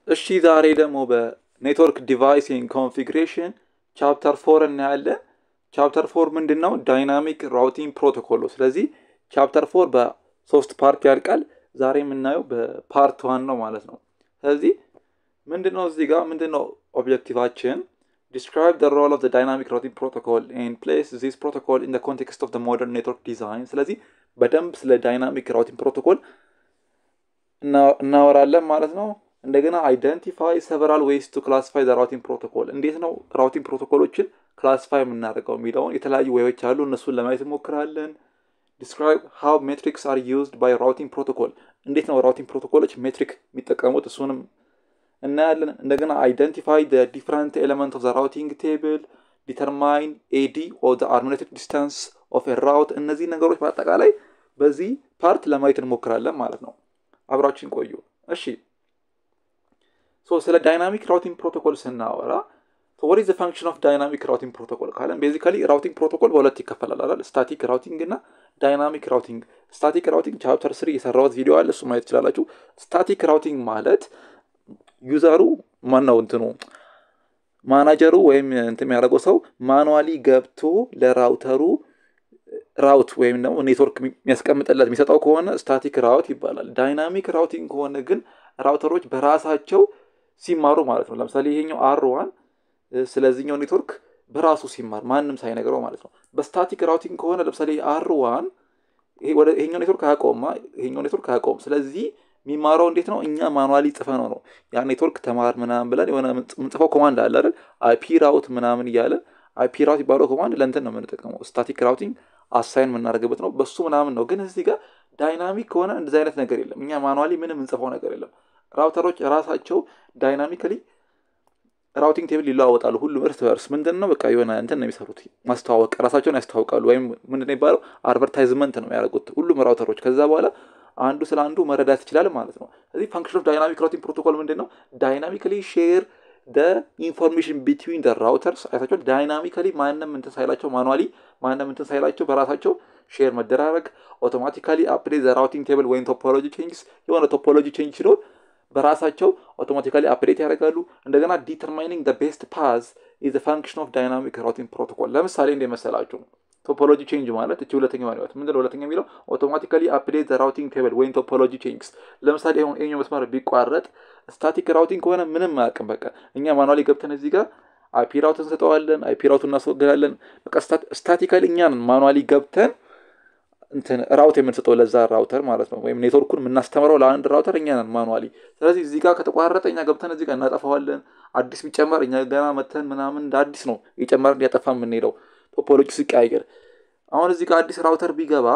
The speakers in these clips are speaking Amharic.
እሺ ዛሬ ደግሞ በኔትወርክ ዲቫይስ ኮንፊግሬሽን ቻፕተር ፎር እናያለን። ቻፕተር ፎር ምንድን ነው? ዳይናሚክ ራውቲንግ ፕሮቶኮል ነው። ስለዚህ ቻፕተር ፎር በሶስት ፓርት ያልቃል። ዛሬ የምናየው በፓርት ዋን ነው ማለት ነው። ስለዚህ ምንድን ነው እዚህ ጋር ምንድን ነው ኦብጀክቲቫችን? ዲስክራይብ ደ ሮል ኦፍ ዳይናሚክ ራውቲንግ ፕሮቶኮል ኤንድ ፕሌስ ዚስ ፕሮቶኮል ኢን ኮንቴክስት ኦፍ ሞደርን ኔትወርክ ዲዛይን። ስለዚህ በደንብ ስለ ዳይናሚክ ራውቲንግ ፕሮቶኮል እናወራለን ማለት ነው። እንደገና አይደንቲፋይ ሰቨራል ዌይስ ቱ ክላሲፋይ ዘ ራውቲንግ ፕሮቶኮል፣ እንዴት ነው ራውቲንግ ፕሮቶኮሎችን ክላሲፋይ የምናደርገው የሚለውን የተለያዩ ወዮች አሉ፣ እነሱን ለማየት እንሞክራለን። ዲስክራይብ ሃው ሜትሪክስ አር ዩዝድ ባይ ራውቲንግ ፕሮቶኮል፣ እንዴት ነው ራውቲንግ ፕሮቶኮሎች ሜትሪክ የሚጠቀሙት እሱንም እናያለን። እንደገና አይደንቲፋይ ዘ ዲፍረንት ኤሌመንት ኦፍ ዘ ራውቲንግ ቴብል፣ ዲተርማይን ኤዲ ኦፍ ዘ አርሚኔትድ ዲስታንስ ኦፍ ራውት። እነዚህ ነገሮች በአጠቃላይ በዚህ ፓርት ለማየት እንሞክራለን ማለት ነው። አብራችን ቆዩ። እሺ ሶ ስለ ዳይናሚክ ራውቲንግ ፕሮቶኮል ስናወራ ወር ኢዝ ፈንክሽን ኦፍ ዳይናሚክ ራውቲንግ ፕሮቶኮል ካለን ቤዚካሊ ራውቲንግ ፕሮቶኮል በሁለት ይከፈላል አይደል? ስታቲክ ራውቲንግ እና ዳይናሚክ ራውቲንግ። ስታቲክ ራውቲንግ ቻፕተር ስሪ የሰራሁት ቪዲዮ አለ፣ እሱ ማየት ትችላላችሁ። ስታቲክ ራውቲንግ ማለት ዩዘሩ ማን ነው እንትኑ ማናጀሩ ወይም እንትን የሚያደርገው ሰው ማኑዋሊ ገብቶ ለራውተሩ ራውት ወይም ደግሞ ኔትወርክ የሚያስቀምጥለት የሚሰጠው ከሆነ ስታቲክ ራውት ይባላል። ዳይናሚክ ራውቲንግ ከሆነ ግን ራውተሮች በራሳቸው ሲማሩ ማለት ነው። ለምሳሌ ይሄኛው አር ዋን ስለዚህኛው ኔትወርክ በራሱ ሲማር ማንም ሳይነግረው ማለት ነው። በስታቲክ ራውቲንግ ከሆነ ለምሳሌ አር ዋን ይሄኛው ኔትወርክ አያውቀውማ፣ ይሄኛው ኔትወርክ አያውቀውም። ስለዚህ የሚማረው እንዴት ነው? እኛ ማኑዋሊ ጽፈ ነው ነው ያ ኔትወርክ ተማር ምናምን ብለን የሆነ ምንጽፈው ኮማንድ አለ አይደል? አይፒ ራውት ምናምን እያለን አይፒ ራውት የሚባለው ኮማንድ ለእንትን ነው የምንጠቀመው። ስታቲክ ራውቲንግ አሳይን የምናደርግበት ነው። በሱ ምናምን ነው። ግን እዚህ ጋር ዳይናሚክ ከሆነ እንደዚህ አይነት ነገር የለም። እኛ ማኑዋሊ ምንም እንጽፈው ነገር የለም። ራውተሮች ራሳቸው ዳይናሚካሊ ራውቲንግ ቴብል ይለዋወጣሉ። ሁሉም እርስ በርስ ምንድን ነው በቃ የሆነ እንትን ነው የሚሰሩት፣ ማስተዋወቅ ራሳቸውን ያስተዋውቃሉ። ወይም ምንድን ነው የሚባለው አድቨርታይዝመንት ነው የሚያደርጉት ሁሉም ራውተሮች። ከዛ በኋላ አንዱ ስለ አንዱ መረዳት ይችላል ማለት ነው። ስለዚህ ፋንክሽን ኦፍ ዳይናሚክ ራውቲንግ ፕሮቶኮል ምንድን ነው? ዳይናሚካሊ ሼር ደ ኢንፎርሜሽን ቢትዊን ደ ራውተርስ አይታቸው ዳይናሚካሊ ማንም እንትን ሳይላቸው ማኑዋሊ ማንም እንትን ሳይላቸው በራሳቸው ሼር መደራረግ አውቶማቲካሊ አፕዴት ዘ ራውቲንግ ቴብል ወይም ቶፖሎጂ ቼንጅስ የሆነ ቶፖሎጂ ቼንጅ ሲኖር በራሳቸው አውቶማቲካሊ አፕዴት ያደርጋሉ። እንደገና ዲተርማይኒንግ ደ ቤስት ፓዝ ኢዝ ፋንክሽን ኦፍ ዳይናሚክ ራውቲንግ ፕሮቶኮል። ለምሳሌ እንደ መሰላችሁ ቶፖሎጂ ቼንጅ ማለት እቺ ሁለተኛ ማለት ምንድነው? ሁለተኛ የሚለው አውቶማቲካሊ አፕዴት ዘ ራውቲንግ ቴብል ወይም ቶፖሎጂ ቼንጅስ። ለምሳሌ አሁን ይሄኛው መስመር ቢቋረጥ ስታቲክ ራውቲንግ ከሆነ ምንም አያውቅም። በቃ እኛ ማኑዋሊ ገብተን እዚህ ጋር አይፒ ራውት እንሰጠዋለን፣ አይፒ ራውት እናስወግዳለን። በቃ ስታቲካሊ እኛን ማኑዋሊ ገብተን እንትን ራውት የምንሰጠው ለዛ ራውተር ማለት ነው። ወይም ኔትወርኩን የምናስተምረው ለአንድ ራውተር እኛ ነን ማኑዋሊ። ስለዚህ እዚህ ጋር ከተቋረጠ እኛ ገብተን እዚህ ጋር እናጠፋዋለን። አዲስ ቢጨመር እኛ ገና መተን ምናምን እንደ አዲስ ነው እየጨመርን እያጠፋ የምንሄደው ቶፖሎጂ ሲቀያየር። አሁን እዚህ ጋር አዲስ ራውተር ቢገባ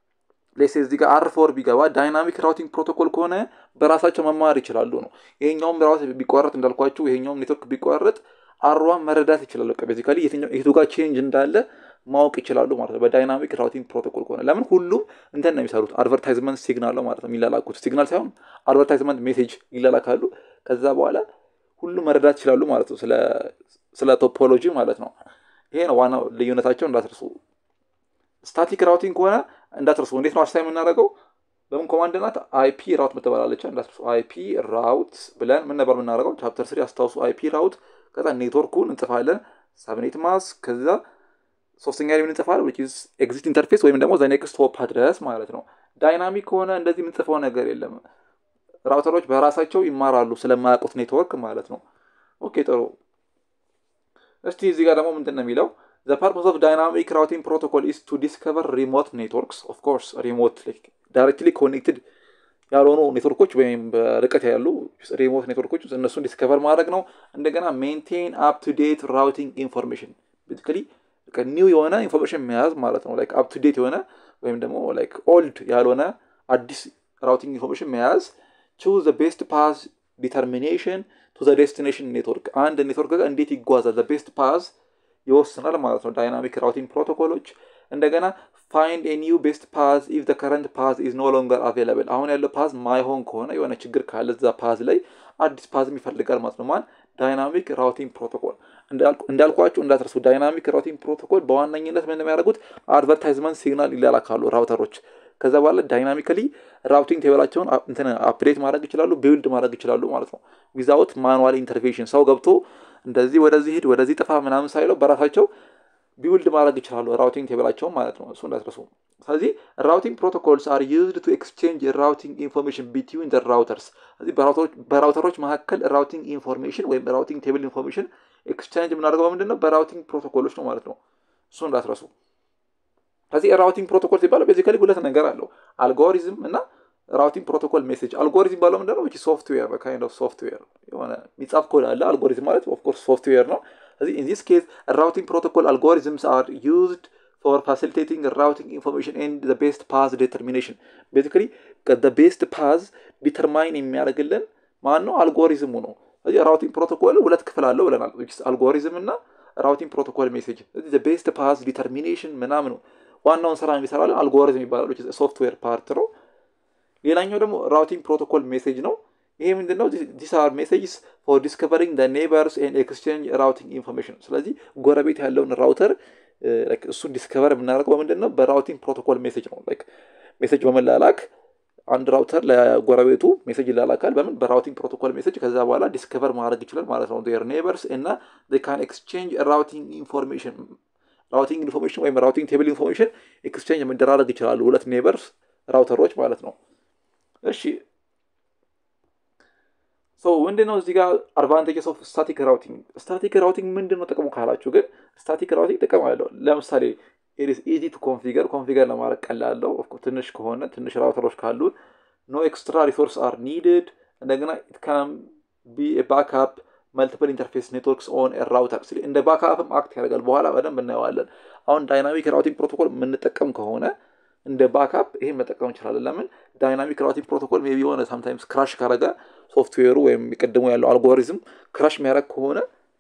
ሌሴ እዚህ ጋር አር ፎር ቢገባ ዳይናሚክ ራውቲንግ ፕሮቶኮል ከሆነ በራሳቸው መማር ይችላሉ ነው። ይሄኛውም ራውት ቢቋረጥ እንዳልኳችሁ ይሄኛውም ኔትወርክ ቢቋረጥ አሯን መረዳት ይችላሉ። ቤዚካሊ የቱ ጋር ቼንጅ እንዳለ ማወቅ ይችላሉ ማለት ነው። በዳይናሚክ ራውቲንግ ፕሮቶኮል ከሆነ ለምን ሁሉም እንትን ነው የሚሰሩት አድቨርታይዝመንት ሲግናል ነው ማለት ነው የሚላላኩት። ሲግናል ሳይሆን አድቨርታይዝመንት ሜሴጅ ይላላካሉ። ከዛ በኋላ ሁሉም መረዳት ይችላሉ ማለት ነው፣ ስለ ቶፖሎጂ ማለት ነው። ይሄ ነው ዋናው ልዩነታቸው፣ እንዳትርሱ። ስታቲክ ራውቲንግ ከሆነ እንዳትርሱ። እንዴት ነው አሳይ የምናደርገው? በምን ኮማንድ ናት? አይፒ ራውት ምትባላለች። እንዳትርሱ። አይፒ ራውት ብለን ምን ነበር የምናደርገው? ቻፕተር ስሪ አስታውሱ። አይፒ ራውት ከዛ ኔትወርኩን እንጽፋለን፣ ሳብኔት ማስ ከዛ ሶስተኛ ላይ እንጽፋለን which is ኤግዚት ኢንተርፌስ ወይም ደግሞ ዘ ኔክስት ሆፕ አድረስ ማለት ነው። ዳይናሚክ ከሆነ እንደዚህ የምንጽፈው ነገር የለም። ራውተሮች በራሳቸው ይማራሉ ስለማያውቁት ኔትወርክ ማለት ነው። ኦኬ ጥሩ። እስቲ እዚህ ጋር ደግሞ ምንድን ነው የሚለው ዘ ፐርፖስ ኦፍ ዳይናሚክ ራውቲንግ ፕሮቶኮል ኢስ ቱ ዲስከቨር ሪሞት ኔትወርክስ ኦፍ ኮርስ ሪሞት ዳይሬክትሊ ኮኔክትድ ያልሆኑ ኔትወርኮች ወይም በርቀት ያሉ ሪሞት ኔትወርኮች እነሱን ዲስከቨር ማድረግ ነው። እንደገና ሜንቴን አፕ ቱ ዴት ራውቲንግ ኢንፎርሜሽን ቤዚካሊ ኒው የሆነ ኢንፎርሜሽን መያዝ ማለት ነው። ላይክ አፕ ቱ ዴት የሆነ ወይም ደግሞ ላይክ ኦልድ ያልሆነ አዲስ ራውቲንግ ኢንፎርሜሽን መያዝ። ቹዝ ዘ ቤስት ፓዝ ዲተርሚኔሽን ቱ ዘ ዴስቲኔሽን ኔትወርክ አንድ ኔትወርክ ጋር እንዴት ይጓዛል ዘ ቤስት ፓዝ ይወስናል ማለት ነው። ዳይናሚክ ራውቲንግ ፕሮቶኮሎች እንደገና ፋይንድ ኤ ኒው ቤስት ፓዝ ኢፍ ዘ ከረንት ፓዝ ኢዝ ኖ ሎንገር አቬላብል አሁን ያለው ፓዝ ማይሆን ከሆነ የሆነ ችግር ካለ እዛ ፓዝ ላይ አዲስ ፓዝም ይፈልጋል ማለት ነው። ማን ዳይናሚክ ራውቲንግ ፕሮቶኮል እንዳልኳችሁ እንዳትረሱ። ዳይናሚክ ራውቲንግ ፕሮቶኮል በዋነኝነት ምን የሚያደርጉት አድቨርታይዝመንት ሲግናል ይላላካሉ ራውተሮች ከዛ በኋላ ዳይናሚካሊ ራውቲንግ ቴብላቸውን እንትን አፕዴት ማድረግ ይችላሉ፣ ቢልድ ማድረግ ይችላሉ ማለት ነው። ዊዛውት ማኑዋል ኢንተርቬንሽን ሰው ገብቶ እንደዚህ ወደዚህ ሂድ ወደዚህ ጥፋ ምናምን ሳይለው በራሳቸው ቢውልድ ማድረግ ይችላሉ ራውቲንግ ቴብላቸውን ማለት ነው። እሱ እንዳትረሱ። ስለዚህ ራውቲንግ ፕሮቶኮልስ አር ዩዝድ ቱ ኤክስቼንጅ ራውቲንግ ኢንፎርሜሽን ቢትዊን ዘ ራውተርስ። ስለዚህ በራውተሮች መካከል ራውቲንግ ኢንፎርሜሽን ወይም ራውቲንግ ቴብል ኢንፎርሜሽን ኤክስቼንጅ የምናደርገው በምንድን ነው? በራውቲንግ ፕሮቶኮሎች ነው ማለት ነው። እሱ እንዳትረሱ። ስለዚህ ራውቲንግ ፕሮቶኮል ሲባለው ቤዚካሊ ሁለት ነገር አለው፣ አልጎሪዝም እና ራውቲንግ ፕሮቶኮል ሜሴጅ። አልጎሪዝም ባለው ምንድን ነው? ሶፍትዌር ካይንድ ኦፍ ሶፍትዌር የሆነ የሚጻፍ ኮድ አለ። አልጎሪዝም ማለት ኦፍኮርስ ሶፍትዌር ነው። ስለዚህ ኢን ዚስ ኬዝ ራውቲንግ ፕሮቶኮል አልጎሪዝምስ አር ዩዝድ ፎር ፋሲሊቴቲንግ ራውቲንግ ኢንፎርሜሽን ኤንድ ዘ ቤስት ፓዝ ዲተርሚኔሽን። ቤዚካሊ ዘ ቤስት ፓዝ ዲተርማይን የሚያደርግልን ማን ነው? አልጎሪዝሙ ነው። ስለዚህ ራውቲንግ ፕሮቶኮል ሁለት ክፍል አለው ብለናል፣ አልጎሪዝም እና ራውቲንግ ፕሮቶኮል ሜሴጅ። ስለዚህ ዘ ቤስት ፓዝ ዲተርሚኔሽን ምናምን ዋናውን ስራ የሚሰራልን አልጎሪዝም ይባላል፣ ሶፍትዌር ፓርት ነው። ሌላኛው ደግሞ ራውቲንግ ፕሮቶኮል ሜሴጅ ነው። ይሄ ምንድን ነው? ዲስ አር ሜሴጅስ ፎር ዲስከቨሪንግ ዘ ኔበርስ ኤንድ ኤክስቼንጅ ራውቲንግ ኢንፎርሜሽን። ስለዚህ ጎረቤት ያለውን ራውተር እሱን ዲስከቨር የምናደርገው በምንድን ነው? በራውቲንግ ፕሮቶኮል ሜሴጅ ነው። ሜሴጅ በመላላክ አንድ ራውተር ለጎረቤቱ ሜሴጅ ይላላካል። በምን በራውቲንግ ፕሮቶኮል ሜሴጅ። ከዛ በኋላ ዲስከቨር ማድረግ ይችላል ማለት ነው ር ኔበርስ እና ካን ኤክስቼንጅ ራውቲንግ ኢንፎርሜሽን ራውቲንግ ኢንፎርሜሽን ወይም ራውቲንግ ቴብል ኢንፎርሜሽን ኤክስቼንጅ መደራረግ ይችላሉ ሁለት ኔበርስ ራውተሮች ማለት ነው። እሺ ሶ ምንድን ነው እዚህ ጋር አድቫንቴጅስ ኦፍ ስታቲክ ራውቲንግ። ስታቲክ ራውቲንግ ምንድን ነው ጥቅሙ ካላችሁ ግን ስታቲክ ራውቲንግ ጥቅም አለው። ለምሳሌ ኢትስ ኢዚ ቱ ኮንፊገር ኮንፊገር ለማድረግ ቀላለው። ትንሽ ከሆነ ትንሽ ራውተሮች ካሉት ኖ ኤክስትራ ሪሶርስ አር ኒድድ። እንደገና ኢት ካን ቢ ባክአፕ መልቲፕል ኢንተርፌስ ኔትወርክስ ኦን ራውተር እንደ ባክአፕም አክት ያደርጋል። በኋላ በደንብ እናየዋለን። አሁን ዳይናሚክ ራውቲንግ ፕሮቶኮል የምንጠቀም ከሆነ እንደ ባክአፕ ይሄን መጠቀም እንችላለን። ለምን ዳይናሚክ ራውቲንግ ፕሮቶኮል ሜይ ቢ የሆነ ሳምታይምስ ክራሽ ካረገ ሶፍትዌሩ ወይም የቀድሞ ያለው አልጎሪዝም ክራሽ የሚያደርግ ከሆነ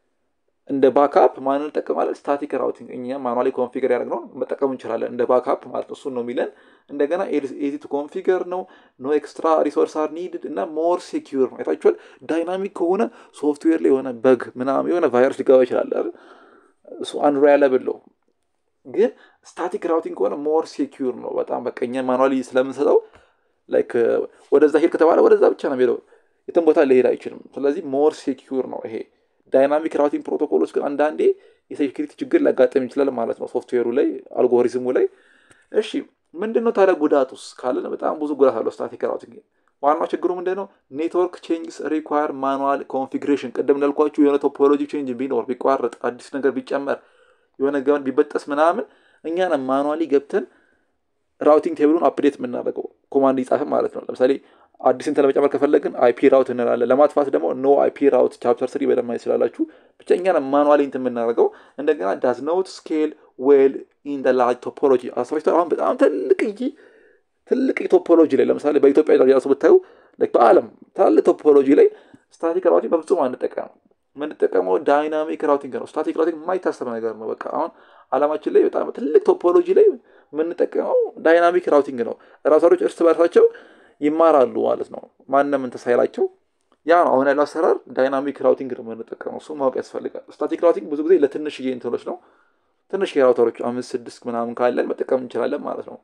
እንደ ባክአፕ ማንን እንጠቀማለን? ስታቲክ ራውቲንግ እኛ ማኑዋሊ ኮንፊገር ያደረግነውን መጠቀም እንችላለን እንደ ባክአፕ ማለት ነው። እሱን ነው የሚለን። እንደገና ኤዚ ቱ ኮንፊገር ነው። ኖ ኤክስትራ ሪሶርስ አር ኒድድ እና ሞር ሴኪዩር ነው። አይታችኋል። ዳይናሚክ ከሆነ ሶፍትዌር ላይ የሆነ በግ ምናምን የሆነ ቫይረስ ሊገባ ይችላል። እሱ አንሪላብል ነው። ግን ስታቲክ ራውቲንግ ከሆነ ሞር ሴኪዩር ነው በጣም በቃ እኛ ማኑዋሊ ስለምንሰጠው ላይክ ወደዛ ሄድ ከተባለ ወደዛ ብቻ ነው የሚሄደው፣ የትም ቦታ ሊሄድ አይችልም። ስለዚህ ሞር ሴኪዩር ነው ይሄ። ዳይናሚክ ራውቲንግ ፕሮቶኮሎች ግን አንዳንዴ የሴኪሪቲ ችግር ሊያጋጥም ይችላል ማለት ነው ሶፍትዌሩ ላይ አልጎሪዝሙ ላይ። እሺ ምንድን ነው ታዲያ ጉዳቱስ ካለን በጣም ብዙ ጉዳት አለው ስታቲክ ራውቲንግ። ዋናው ችግሩ ምንድን ነው? ኔትወርክ ቼንጅስ ሪኳየር ማኑዋል ኮንፊግሬሽን። ቅድም እንዳልኳችሁ የሆነ ቶፖሎጂ ቼንጅ ቢኖር ቢቋረጥ፣ አዲስ ነገር ቢጨመር፣ የሆነ ገመድ ቢበጠስ ምናምን እኛ ነን ማኑዋሊ ገብተን ራውቲንግ ቴብሉን አፕዴት የምናደርገው ኮማንድ ይጻፍም ማለት ነው። ለምሳሌ አዲስ እንትን ለመጨመር ከፈለግን አይፒ ራውት እንላለን። ለማጥፋት ደግሞ ኖ አይፒ ራውት ቻፕተር ስሪ በደንብ ማየት ስላላችሁ ብቻ እኛ ነን ማኑዋሊ እንትን የምናደርገው። እንደገና ዳዝ ኖት ስኬል ዌል ኢን ላርጅ ቶፖሎጂ አስፋፊቷ አሁን በጣም ትልቅዬ ትልቅ ቶፖሎጂ ላይ ለምሳሌ በኢትዮጵያ ደረጃ ራሱ ብታዩ በዓለም ትላልቅ ቶፖሎጂ ላይ ስታቲክ ራውቲንግ በፍጹም አንጠቀም። የምንጠቀመው ዳይናሚክ ራውቲንግ ነው። ስታቲክ ራውቲንግ የማይታሰብ ነገር ነው። በቃ አሁን አለማችን ላይ በጣም ትልቅ ቶፖሎጂ ላይ የምንጠቀመው ዳይናሚክ ራውቲንግ ነው። ራውተሮች እርስ በርሳቸው ይማራሉ ማለት ነው። ማንም እንትን ሳይላቸው ያ ነው አሁን ያለው አሰራር። ዳይናሚክ ራውቲንግ ነው የምንጠቀመው። እሱ ማወቅ ያስፈልጋል። ስታቲክ ራውቲንግ ብዙ ጊዜ ለትንሽዬ እንትኖች ነው። ትንሽ የራውተሮች አምስት ስድስት ምናምን ካለን መጠቀም እንችላለን ማለት ነው።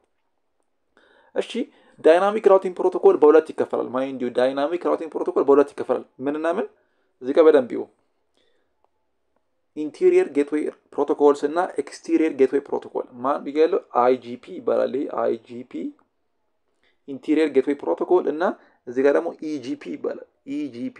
እሺ ዳይናሚክ ራውቲንግ ፕሮቶኮል በሁለት ይከፈላል። ማይንድ ዩ ዳይናሚክ ራውቲንግ ፕሮቶኮል በሁለት ይከፈላል። ምንና ምን? እዚህ ጋር በደንብ ይሁ ኢንቴሪየር ጌትዌይ ፕሮቶኮልስ እና ኤክስቴሪየር ጌትዌይ ፕሮቶኮል ማን ብያለሁ? አይጂፒ ይባላል። ይሄ አይጂፒ ኢንቴሪየር ጌትዌይ ፕሮቶኮል እና እዚህ ጋር ደግሞ ኢጂፒ ይባላል። ኢጂፒ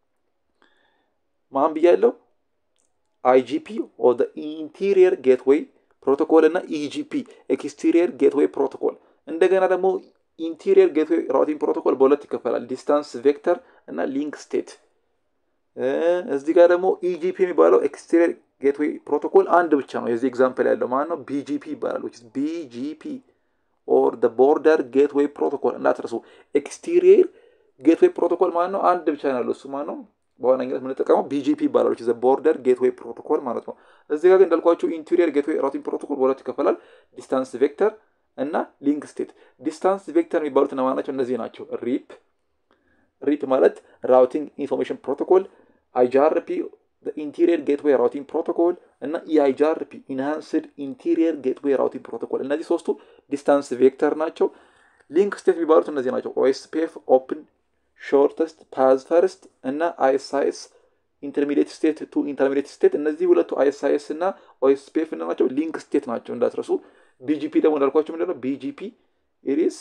ማን ብያለሁ? አይጂፒ ኦር ኢንቴሪየር ጌትዌይ ፕሮቶኮል እና ኢጂፒ ኤክስቴሪየር ጌትዌይ ፕሮቶኮል። እንደገና ደግሞ ኢንቴሪየር ጌትዌይ ራውቲንግ ፕሮቶኮል በሁለት ይከፈላል። ዲስታንስ ቬክተር እና ሊንክ ስቴት። እዚህ ጋር ደግሞ ኢጂፒ የሚባለው ኤክስቴሪየር ጌትዌይ ፕሮቶኮል አንድ ብቻ ነው። የዚህ ኤግዛምፕል ያለው ማለት ነው ቢጂፒ ይባላል። ቢጂፒ ኦር ቦርደር ጌትዌይ ፕሮቶኮል እንዳትረሱ። ኤክስቴሪየር ጌትዌይ ፕሮቶኮል ማለት ነው አንድ ብቻ ነው ያለው እሱ ማለት ነው። በዋነኝነት የምንጠቀመው ቢጂፒ ይባላል። ቦርደር ጌትዌይ ፕሮቶኮል ማለት ነው። እዚህ ጋር ግን እንዳልኳቸው ኢንቴሪየር ጌትዌይ ራውቲንግ ፕሮቶኮል በሁለት ይከፈላል። ዲስታንስ ቬክተር እና ሊንክ ስቴት። ዲስታንስ ቬክተር የሚባሉት እነማን ናቸው? እነዚህ ናቸው። ሪፕ ሪፕ ማለት ራውቲንግ ኢንፎርሜሽን ፕሮቶኮል፣ አይጃርፒ ኢንቴሪየር ጌትዌይ ራውቲንግ ፕሮቶኮል እና ኢአይጃርፒ ኢንሃንስድ ኢንቴሪየር ጌትዌይ ራውቲንግ ፕሮቶኮል። እነዚህ ሶስቱ ዲስታንስ ቬክተር ናቸው። ሊንክ ስቴት የሚባሉት እነዚህ ናቸው። ኦኤስፒኤፍ ኦፕን ሾርተስት ፓዝ ፈርስት እና አይኤስአይኤስ ኢንተርሚዲየት ስቴት ቱ ኢንተርሚዲየት ስቴት። እነዚህ ሁለቱ አይኤስአይኤስ እና ኦኤስፒኤፍ ናቸው፣ ሊንክ ስቴት ናቸው እንዳትረሱ። ቢጂፒ ደግሞ እንዳልኳቸው ምንድነው ቢጂፒ ኢሪስ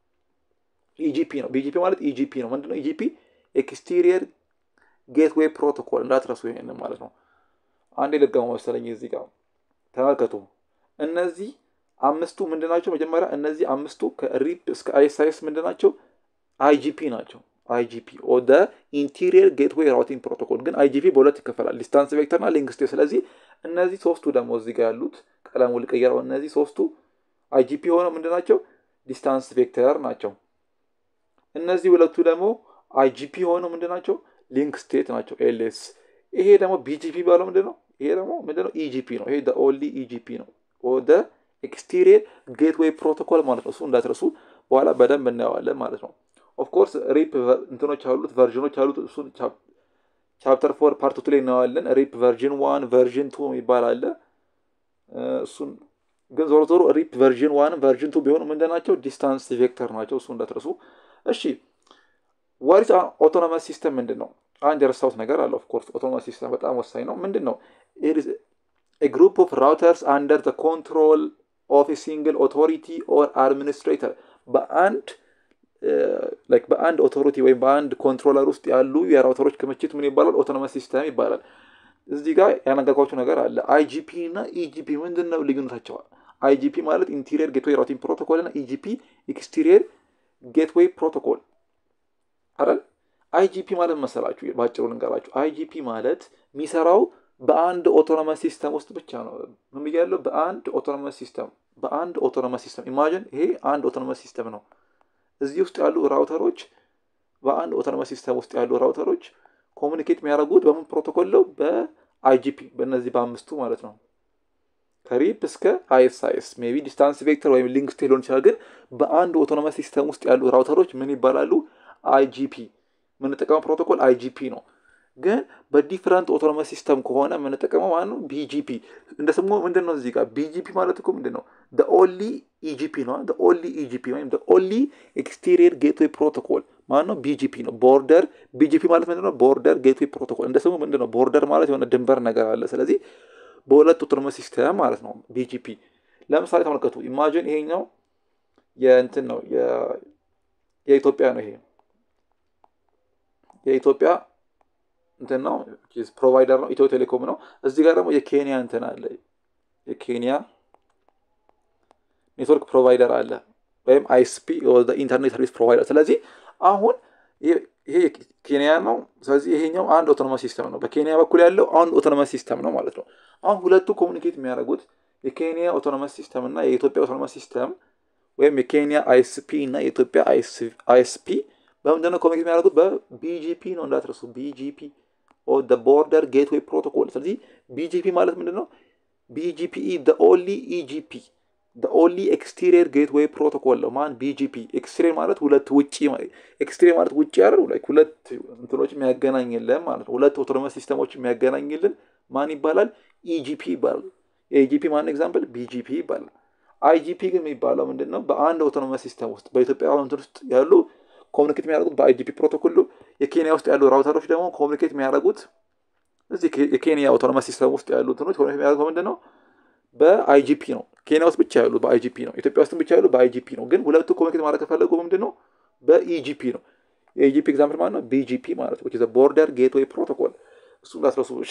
ኢጂፒ ነው። ቢጂፒ ማለት ኢጂፒ ነው። ምንድነው ኢጂፒ? ኤክስቴሪየር ጌትዌይ ፕሮቶኮል እንዳትረሱ ይሄንን ማለት ነው። አንዴ ልጋሙ መሰለኝ እዚህ ጋር ተመልከቱ። እነዚህ አምስቱ ምንድን ናቸው? መጀመሪያ እነዚህ አምስቱ ከሪፕ እስከ አይኤስአይኤስ ምንድን ናቸው? አይጂፒ ናቸው። አይጂፒ ኦደ ኢንቴሪየር ጌትዌይ ራውቲንግ ፕሮቶኮል። ግን አይጂፒ በሁለት ይከፈላል፣ ዲስታንስ ቬክተር እና ሊንክ ስቴት። ስለዚህ እነዚህ ሶስቱ ደግሞ እዚህ ጋር ያሉት ቀለሙ ልቀየረው። እነዚህ ሶስቱ አይጂፒ ሆነው ምንድን ናቸው? ዲስታንስ ቬክተር ናቸው። እነዚህ ሁለቱ ደግሞ አይጂፒ ሆነው ምንድን ናቸው? ሊንክ ስቴት ናቸው፣ ኤልኤስ። ይሄ ደግሞ ቢጂፒ ባለው ምንድን ነው? ይሄ ደግሞ ምንድን ነው? ኢጂፒ ነው። ይሄ ኦንሊ ኢጂፒ ነው፣ ወደ ኤክስቴሪየር ጌትዌይ ፕሮቶኮል ማለት ነው። እሱ እንዳትረሱ፣ በኋላ በደንብ እናየዋለን ማለት ነው። ኦፍኮርስ ሪፕ እንትኖች አሉት፣ ቨርዥኖች አሉት። እሱን ቻፕተር ፎር ፓርት ቱ ላይ እናየዋለን። ሪፕ ቨርዥን ዋን ቨርዥን ቱ የሚባል አለ። እሱን ግን ዞሮ ዞሮ ሪፕ ቨርዥን ዋን ቨርዥን ቱ ቢሆኑ ምንድን ናቸው? ዲስታንስ ቬክተር ናቸው። እሱ እንዳትረሱ። እሺ ዋሪስ ኦቶኖመስ ሲስተም ምንድን ነው? አንድ የረሳሁት ነገር አለ። ኦፍኮርስ ኦቶኖመስ ሲስተም በጣም ወሳኝ ነው። ምንድን ነው? ግሩፕ ኦፍ ራውተርስ አንደር ኮንትሮል ኦፍ ሲንግል ኦቶሪቲ ኦር አድሚኒስትሬተር በአንድ በአንድ ኦቶሪቲ ወይም በአንድ ኮንትሮለር ውስጥ ያሉ የራውተሮች ክምችት ምን ይባላል? ኦቶኖመስ ሲስተም ይባላል። እዚህ ጋር ያነገርኳቸው ነገር አለ። አይጂፒ እና ኢጂፒ ምንድን ነው ልዩነታቸው? አይጂፒ ማለት ኢንቴሪየር ጌትዌይ ራውቲንግ ፕሮቶኮል እና ኢጂፒ ኤክስቴሪየር ጌትዌይ ፕሮቶኮል አይደል? አይጂፒ ማለት መሰላችሁ፣ በአጭሩ ልንገራችሁ። አይጂፒ ማለት የሚሰራው በአንድ ኦቶኖመስ ሲስተም ውስጥ ብቻ ነው። ምን ብያለሁ? በአንድ ኦቶኖመስ ሲስተም በአንድ ኦቶኖመስ ሲስተም ኢማጂን፣ ይሄ አንድ ኦቶኖመስ ሲስተም ነው። እዚህ ውስጥ ያሉ ራውተሮች በአንድ ኦቶኖመስ ሲስተም ውስጥ ያሉ ራውተሮች ኮሚኒኬት የሚያደርጉት በምን ፕሮቶኮል ነው? በአይጂፒ በእነዚህ በአምስቱ ማለት ነው። ከሪፕ እስከ አይኤስአይኤስ ሜይ ቢ ዲስታንስ ቬክተር ወይም ሊንክ ስቴት ሊሆን ይችላል። ግን በአንድ ኦቶኖመስ ሲስተም ውስጥ ያሉ ራውተሮች ምን ይባላሉ? አይጂፒ የምንጠቀመው ፕሮቶኮል አይጂፒ ነው። ግን በዲፍረንት ኦቶኖመስ ሲስተም ከሆነ የምንጠቀመው ማለት ነው ቢጂፒ። እንደ ስሙ ምንድን ነው እዚህ ጋር ቢጂፒ ማለት እኮ ምንድን ነው? ኦንሊ ኢጂፒ ነው። ኦንሊ ኢጂፒ ወይም ኦንሊ ኤክስቴሪየር ጌትዌይ ፕሮቶኮል ማለት ነው ቢጂፒ ነው። ቦርደር ቢጂፒ ማለት ምንድን ነው? ቦርደር ጌትዌይ ፕሮቶኮል። እንደ ስሙ ምንድን ነው? ቦርደር ማለት የሆነ ድንበር ነገር አለ። ስለዚህ በሁለት ኦቶኖመስ ሲስተም ማለት ነው ቢጂፒ። ለምሳሌ ተመልከቱ። ኢማጂን ይሄኛው የእንትን ነው የኢትዮጵያ ነው ይሄ የኢትዮጵያ እንትን ነው ፕሮቫይደር ነው ኢትዮ ቴሌኮም ነው። እዚህ ጋር ደግሞ የኬንያ እንትን አለ የኬንያ ኔትወርክ ፕሮቫይደር አለ ወይም አይስፒ ኢንተርኔት ሰርቪስ ፕሮቫይደር። ስለዚህ አሁን ይሄ ኬንያ ነው። ስለዚህ ይሄኛው አንድ ኦቶኖመስ ሲስተም ነው። በኬንያ በኩል ያለው አንድ ኦቶኖመስ ሲስተም ነው ማለት ነው። አሁን ሁለቱ ኮሚኒኬት የሚያደርጉት የኬንያ ኦቶኖመስ ሲስተም እና የኢትዮጵያ ኦቶኖመስ ሲስተም ወይም የኬንያ አይስፒ እና የኢትዮጵያ አይስፒ በምንድን ነው ኮሚኒኬት የሚያደርጉት? በቢጂፒ ነው እንዳትረሱ። ቢጂፒ ቦርደር ጌትዌይ ፕሮቶኮል። ስለዚህ ቢጂፒ ማለት ምንድን ነው? ቢጂፒኢ ኦንሊ ኢጂፒ ኦንሊ ኤክስቴሪየር ጌትዌይ ፕሮቶኮል ነው። ማን ቢጂፒ። ኤክስቴሪየር ማለት ሁለት ውጭ፣ ኤክስቴሪየር ማለት ውጭ ያለው ሁለት እንትኖች የሚያገናኝልን ማለት ነው። ሁለት ኦቶኖመስ ሲስተሞች የሚያገናኝልን ማን ይባላል? ኢጂፒ ይባላል። የኢጂፒ ማን ኤግዛምፕል? ቢጂፒ ይባላል። አይጂፒ ግን የሚባለው ምንድን ነው? በአንድ ኦቶኖመስ ሲስተም ውስጥ በኢትዮጵያ እንትን ውስጥ ያሉ ኮሚኒኬት የሚያደርጉት በአይጂፒ ፕሮቶኮል። የኬንያ ውስጥ ያሉ ራውተሮች ደግሞ ኮሚኒኬት የሚያደርጉት እዚህ የኬንያ ኦቶኖመስ ሲስተም ውስጥ ያሉ እንትኖች ኮሚኒኬት የሚያደርጉት ምንድን ነው? በአይጂፒ ነው። ኬንያ ውስጥ ብቻ ያሉ በአይጂፒ ነው። ኢትዮጵያ ውስጥም ብቻ ያሉ በአይጂፒ ነው። ግን ሁለቱ ኮሚኒኬት ማድረግ ከፈለጉ ምንድን ነው? በኢጂፒ ነው። የኢጂፒ ኤግዛምፕል ማለት ነው ቢጂፒ ማለት ነው። ቦርደር ጌትዌይ ፕሮቶኮል እሱ እንዳስረሱ። እሺ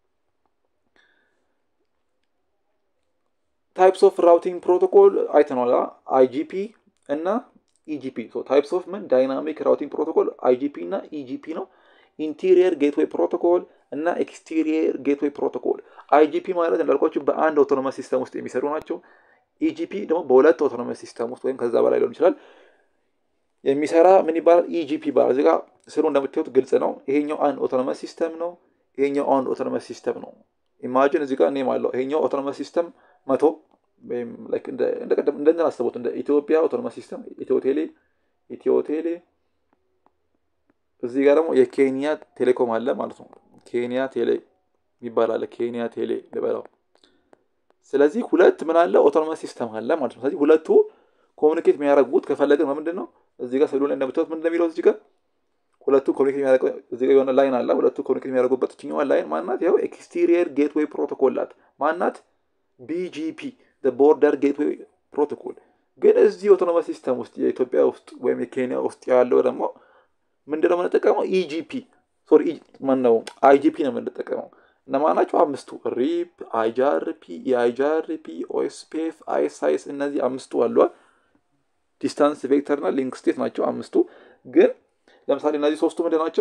ታይፕስ ኦፍ ራውቲንግ ፕሮቶኮል አይተናል። አይጂፒ እና ኢጂፒ ታይፕስ ኦፍ ምን ዳይናሚክ ራውቲንግ ፕሮቶኮል አይጂፒ እና ኢጂፒ ነው። ኢንቴሪየር ጌትዌይ ፕሮቶኮል እና ኤክስቴሪየር ጌትዌይ ፕሮቶኮል። አይጂፒ ማለት እንዳልኳቸው በአንድ ኦቶኖመስ ሲስተም ውስጥ የሚሰሩ ናቸው። ኢጂፒ ደግሞ በሁለት ኦቶኖመስ ሲስተም ውስጥ ወይም ከዛ በላይ ሊሆን ይችላል የሚሰራ ምን ይባላል? ኢጂፒ ይባላል። እዚህ ጋር ስሩ እንደምታዩት ግልጽ ነው። ይሄኛው አንድ ኦቶኖመስ ሲስተም ነው። ይሄኛው አንድ ኦቶኖመስ ሲስተም ነው። ኢማጂን እዚህ ጋር ኔም አለው። ይሄኛው ኦቶኖመስ ሲስተም መቶ ወይም እንደንትን አስቡት እንደ ኢትዮጵያ ኦቶኖመስ ሲስተም ኢትዮ ቴሌ ኢትዮ ቴሌ እዚህ ጋር ደግሞ የኬንያ ቴሌኮም አለ ማለት ነው። ኬንያ ቴሌ የሚባል አለ። ኬንያ ቴሌ ልበላው። ስለዚህ ሁለት ምን አለ ኦቶኖመስ ሲስተም አለ ማለት ነው። ስለዚህ ሁለቱ ኮሚኒኬት የሚያደርጉት ከፈለግን በምንድን ነው? እዚህ ጋር ስሉ ላይ እንደምታዩት ምንድን ነው የሚለው እዚህ ጋር ሁለቱ ኮሚኒኬት የሚያደርጉ እዚህ ጋር የሆነ ላይን አለ። ሁለቱ ኮሚኒኬት የሚያደርጉበት ችኛዋ ላይን ማናት? ያው ኤክስቴሪየር ጌትዌይ ፕሮቶኮል ናት። ማናት? ቢጂፒ ቦርደር ጌትዌይ ፕሮቶኮል። ግን እዚህ ኦቶኖመስ ሲስተም ውስጥ የኢትዮጵያ ውስጥ ወይም የኬንያ ውስጥ ያለው ደግሞ ምንድን ነው የምንጠቀመው? ኢጂፒ ሶሪ ማነው አይጂፒ ነው የምንጠቀመው። እነማን ናቸው? አምስቱ ሪፕ፣ አይጃርፒ፣ የአይጃርፒ፣ ኦኤስፒኤፍ፣ አይሳይስ እነዚህ አምስቱ አሉ። ዲስታንስ ቬክተር እና ሊንክ ስቴት ናቸው አምስቱ። ግን ለምሳሌ እነዚህ ሶስቱ ምንድን ናቸው?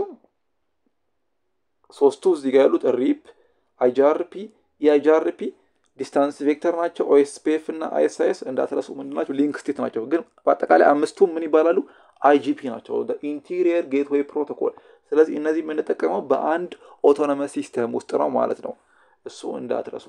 ሶስቱ እዚህ ጋር ያሉት ሪፕ፣ አይጃርፒ፣ የአይጃርፒ ዲስታንስ ቬክተር ናቸው። ኦኤስፒኤፍ እና አይሳይስ እንዳትረሱ ምንድን ናቸው? ሊንክ ስቴት ናቸው። ግን በአጠቃላይ አምስቱም ምን ይባላሉ? አይጂፒ ናቸው። ኢንቴሪየር ጌትዌይ ፕሮቶኮል ስለዚህ እነዚህ የምንጠቀመው በአንድ ኦቶኖመስ ሲስተም ውስጥ ነው ማለት ነው። እሱ እንዳትረሱ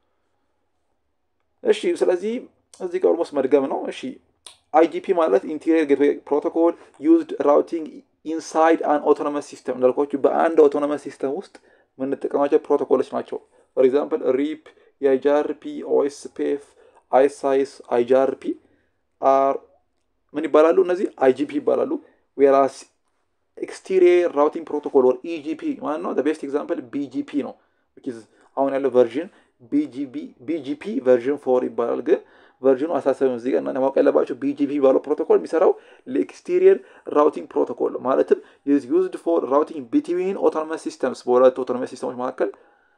እሺ። ስለዚህ እዚህ ጋር ኦልሞስት መድገም ነው። እሺ አይጂፒ ማለት ኢንቴሪየር ጌትዌይ ፕሮቶኮል ዩዝድ ራውቲንግ ኢንሳይድ አን ኦቶኖመስ ሲስተም እንዳልኳችሁ በአንድ ኦቶኖመስ ሲስተም ውስጥ የምንጠቀማቸው ፕሮቶኮሎች ናቸው። ፎር ኤግዛምፕል ሪፕ፣ የአይጃርፒ፣ ኦኤስፒኤፍ፣ አይሳይስ፣ አይጃርፒ አር ምን ይባላሉ? እነዚህ አይጂፒ ይባላሉ። ዌራስ ኤክስቴሪየር ራውቲንግ ፕሮቶኮል ወር ኢጂፒ ማለት ነው። ቤስት ኤግዛምፕል ቢጂፒ ነው። አሁን ያለው ቨርዥን ቢጂፒ ቨርዥን ፎር ይባላል። ግን ቨርዥኑ አሳሰብም እዚህ ጋር እና ማወቅ ያለባቸው ቢጂፒ ባለው ፕሮቶኮል የሚሰራው ለኤክስቴሪየር ራውቲንግ ፕሮቶኮል ማለትም ዩዝድ ፎር ራውቲንግ ቢትዊን ኦቶኖመስ ሲስተምስ በሁለት ኦቶኖመስ ሲስተሞች መካከል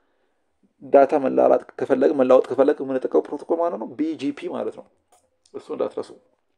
ዳታ መላላጥ ከፈለግ መላወጥ ከፈለግ የምንጠቀው ፕሮቶኮል ማለት ነው ቢጂፒ ማለት ነው። እሱ እንዳትረሱ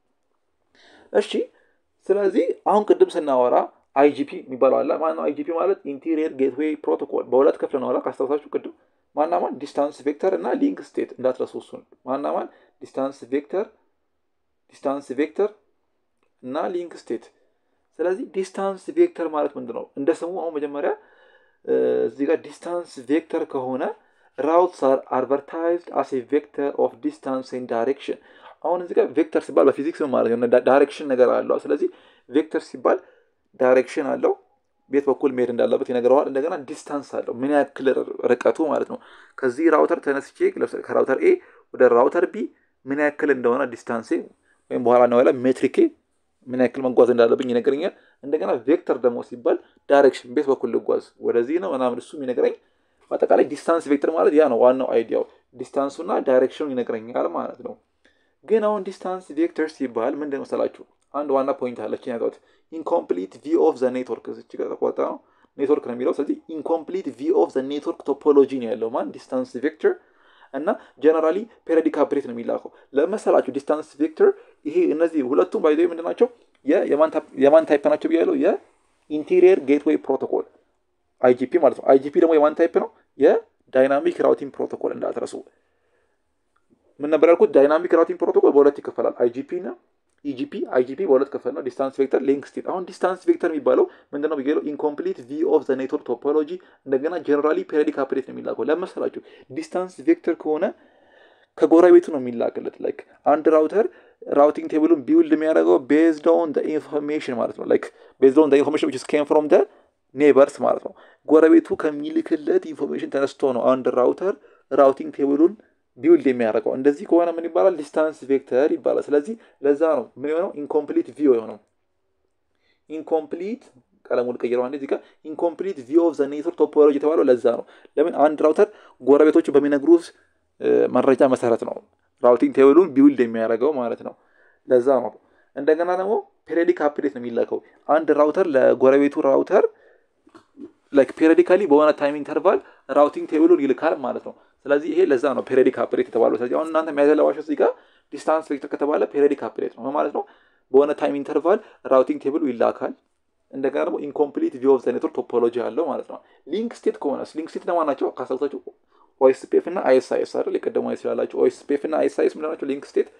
እሺ። ስለዚህ አሁን ቅድም ስናወራ አይጂፒ የሚባለው አለ ማለት ነው። አይጂፒ ማለት ኢንቴሪየር ጌትዌይ ፕሮቶኮል በሁለት ክፍል ነው። ካስታውሳችሁ ቅድም ማናማን ዲስታንስ ቬክተር እና ሊንክ ስቴት እንዳትረሱ። እሱን ማናማን ዲስታንስ ቬክተር ዲስታንስ ቬክተር እና ሊንክ ስቴት። ስለዚህ ዲስታንስ ቬክተር ማለት ምንድን ነው? እንደ ስሙ አሁን መጀመሪያ እዚህ ጋር ዲስታንስ ቬክተር ከሆነ ራውትስ አር አድቨርታይዝድ አስ ቬክተር ኦፍ ዲስታንስ ኤንድ ዳይሬክሽን። አሁን እዚህ ጋር ቬክተር ሲባል በፊዚክስ ማለት ነው ዳይሬክሽን ነገር አለው። ስለዚህ ቬክተር ሲባል ዳይሬክሽን አለው ቤት በኩል መሄድ እንዳለበት ይነግረዋል። እንደገና ዲስታንስ አለው ምን ያክል ርቀቱ ማለት ነው። ከዚህ ራውተር ተነስቼ ከራውተር ኤ ወደ ራውተር ቢ ምን ያክል እንደሆነ ዲስታንሴ ወይም በኋላ ነው ያለ ሜትሪኬ ምን ያክል መጓዝ እንዳለብኝ ይነግረኛል። እንደገና ቬክተር ደግሞ ሲባል ዳይሬክሽን ቤት በኩል ልጓዝ ወደዚህ ነው ምናምን እሱ የሚነግረኝ በአጠቃላይ ዲስታንስ ቬክተር ማለት ያ ነው ዋናው አይዲያው ዲስታንሱና ዳይሬክሽኑ ይነግረኛል ማለት ነው። ግን አሁን ዲስታንስ ቬክተር ሲባል ምንድን መሰላችሁ? አንድ ዋና ፖይንት አለችን ያቷት ኢንኮምፕሊት ቪ ኦፍ ዘ ኔትወርክ እዚች ጋር ተቆጣ ነው ኔትወርክ ነው የሚለው። ስለዚህ ኢንኮምፕሊት ቪ ኦፍ ዘ ኔትወርክ ቶፖሎጂ ነው ያለው ማን ዲስታንስ ቬክተር እና ጀነራሊ ፔሪዲክ አፕዴት ነው የሚላከው ለመሰላችሁ ዲስታንስ ቬክተር ይሄ እነዚህ ሁለቱም ባይዘ ምንድን ናቸው? የማን ታይፕ ናቸው ብያለው? የኢንቴሪየር ጌትዌይ ፕሮቶኮል አይጂፒ ማለት ነው። አይጂፒ ደግሞ የማን ታይፕ ነው? የዳይናሚክ ራውቲንግ ፕሮቶኮል እንዳትረሱ። ምን ነበር ያልኩት? ዳይናሚክ ራውቲንግ ፕሮቶኮል በሁለት ይከፈላል። አይጂፒ እና ኢጂፒ አይጂፒ በሁለት ከፈል ነው። ዲስታንስ ቬክተር፣ ሊንክ ስቴት። አሁን ዲስታንስ ቬክተር የሚባለው ምንድነው ብያለው? ኢንኮምፕሊት ቪ ኦፍ ዘ ኔትወርክ ቶፖሎጂ እንደገና ጀነራሊ ፔሪዲክ አፕዴት ነው የሚላከው። ለመሰላችሁ ዲስታንስ ቬክተር ከሆነ ከጎረቤቱ ነው የሚላክለት። ላይክ አንድ ራውተር ራውቲንግ ቴብሉን ቢውልድ የሚያደርገው ቤዝድ ኦን ኢንፎርሜሽን ማለት ነው። ላይክ ቤዝድ ኦን ኢንፎርሜሽን ዊች ኬም ፍሮም ደ ኔበርስ ማለት ነው። ጎረቤቱ ከሚልክለት ኢንፎርሜሽን ተነስቶ ነው አንድ ራውተር ራውቲንግ ቴብሉን ቢውልድ የሚያደርገው። እንደዚህ ከሆነ ምን ይባላል? ዲስታንስ ቬክተር ይባላል። ስለዚህ ለዛ ነው ምን የሆነው ኢንኮምፕሊት ቪው የሆነው ኢንኮምፕሊት ቀለሙን ቀይረው አንዴ እዚህ ጋር ኢንኮምፕሊት ቪው ኦፍ ዘ ኔትወርክ ቶፖሎጂ የተባለው ለዛ ነው። ለምን አንድ ራውተር ጎረቤቶቹ በሚነግሩት መረጃ መሰረት ነው ራውቲንግ ቴብሉን ቢውልድ የሚያደርገው ማለት ነው። ለዛ ነው። እንደገና ደግሞ ፔሪዲክ አፕዴት ነው የሚላከው። አንድ ራውተር ለጎረቤቱ ራውተር ላይክ ፔሪዲካሊ በሆነ ታይም ኢንተርቫል ራውቲንግ ቴብሉን ይልካል ማለት ነው። ስለዚህ ይሄ ለዛ ነው ፔሪዲክ አፕዴት የተባለው። ስለዚህ አሁን እናንተ የሚያዘለባቸው እዚህ ጋር ዲስታንስ ቬክተር ከተባለ ፔሪዲክ አፕዴት ነው ማለት ነው። በሆነ ታይም ኢንተርቫል ራውቲንግ ቴብሉ ይላካል። እንደገና ደግሞ ኢንኮምፕሊት ቪው ኦፍ ዘ ኔትወርክ ቶፖሎጂ አለው ማለት ነው። ሊንክ ስቴት ከሆነስ ሊንክ ስቴት ለማን ናቸው? ካሳብታችሁ ኦኤስፒኤፍ እና አይኤስአይኤስ አይደል? የቀደሙ ይችላላችሁ። ኦኤስፒኤፍ እና አይኤስአይኤስ ምንድን ናቸው? ሊንክ ስቴት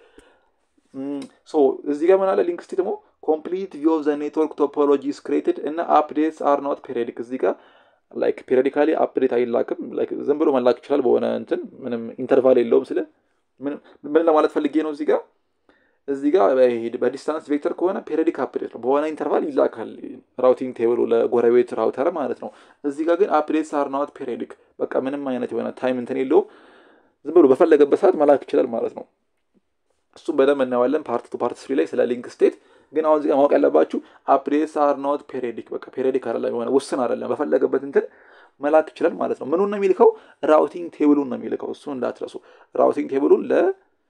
ሶ እዚህ ጋር ምን አለ? ሊንክ ስቴት ደግሞ ኮምፕሊት ቪው ኦፍ ዘ ኔትወርክ ቶፖሎጂ ኢዝ ክሬትድ እና አፕዴትስ አር ኖት ፔሪዲክ። እዚህ ጋር ላይክ ፔሪዲካሊ አፕዴት አይላክም። ላይክ ዝም ብሎ መላክ ይችላል በሆነ እንትን ምንም ኢንተርቫል የለውም። ስለ ምን ለማለት ፈልጌ ነው እዚህ ጋር እዚህ ጋር በዲስታንስ ቬክተር ከሆነ ፔሪዲክ አፕዴት ነው፣ በሆነ ኢንተርቫል ይላካል ራውቲንግ ቴብሉ ለጎረቤት ራውተር ማለት ነው። እዚህ ጋር ግን አፕዴትስ አር ናት ፔሪዲክ፣ በቃ ምንም አይነት የሆነ ታይም እንትን የለውም። ዝም ብሎ በፈለገበት ሰዓት መላክ ይችላል ማለት ነው። እሱም በደንብ እናየዋለን ፓርት ቱ ፓርት ስሪ ላይ ስለ ሊንክ ስቴት። ግን አሁን እዚህ ማወቅ ያለባችሁ አፕዴትስ አር ኖት ፔሪዲክ፣ በቃ ፔሪዲክ አይደለም የሆነ ውስን አይደለም፣ በፈለገበት እንትን መላክ ይችላል ማለት ነው። ምኑን ነው የሚልከው? ራውቲንግ ቴብሉን ነው የሚልከው። እሱ እንዳትረሱ። ራውቲንግ ቴብሉን ለ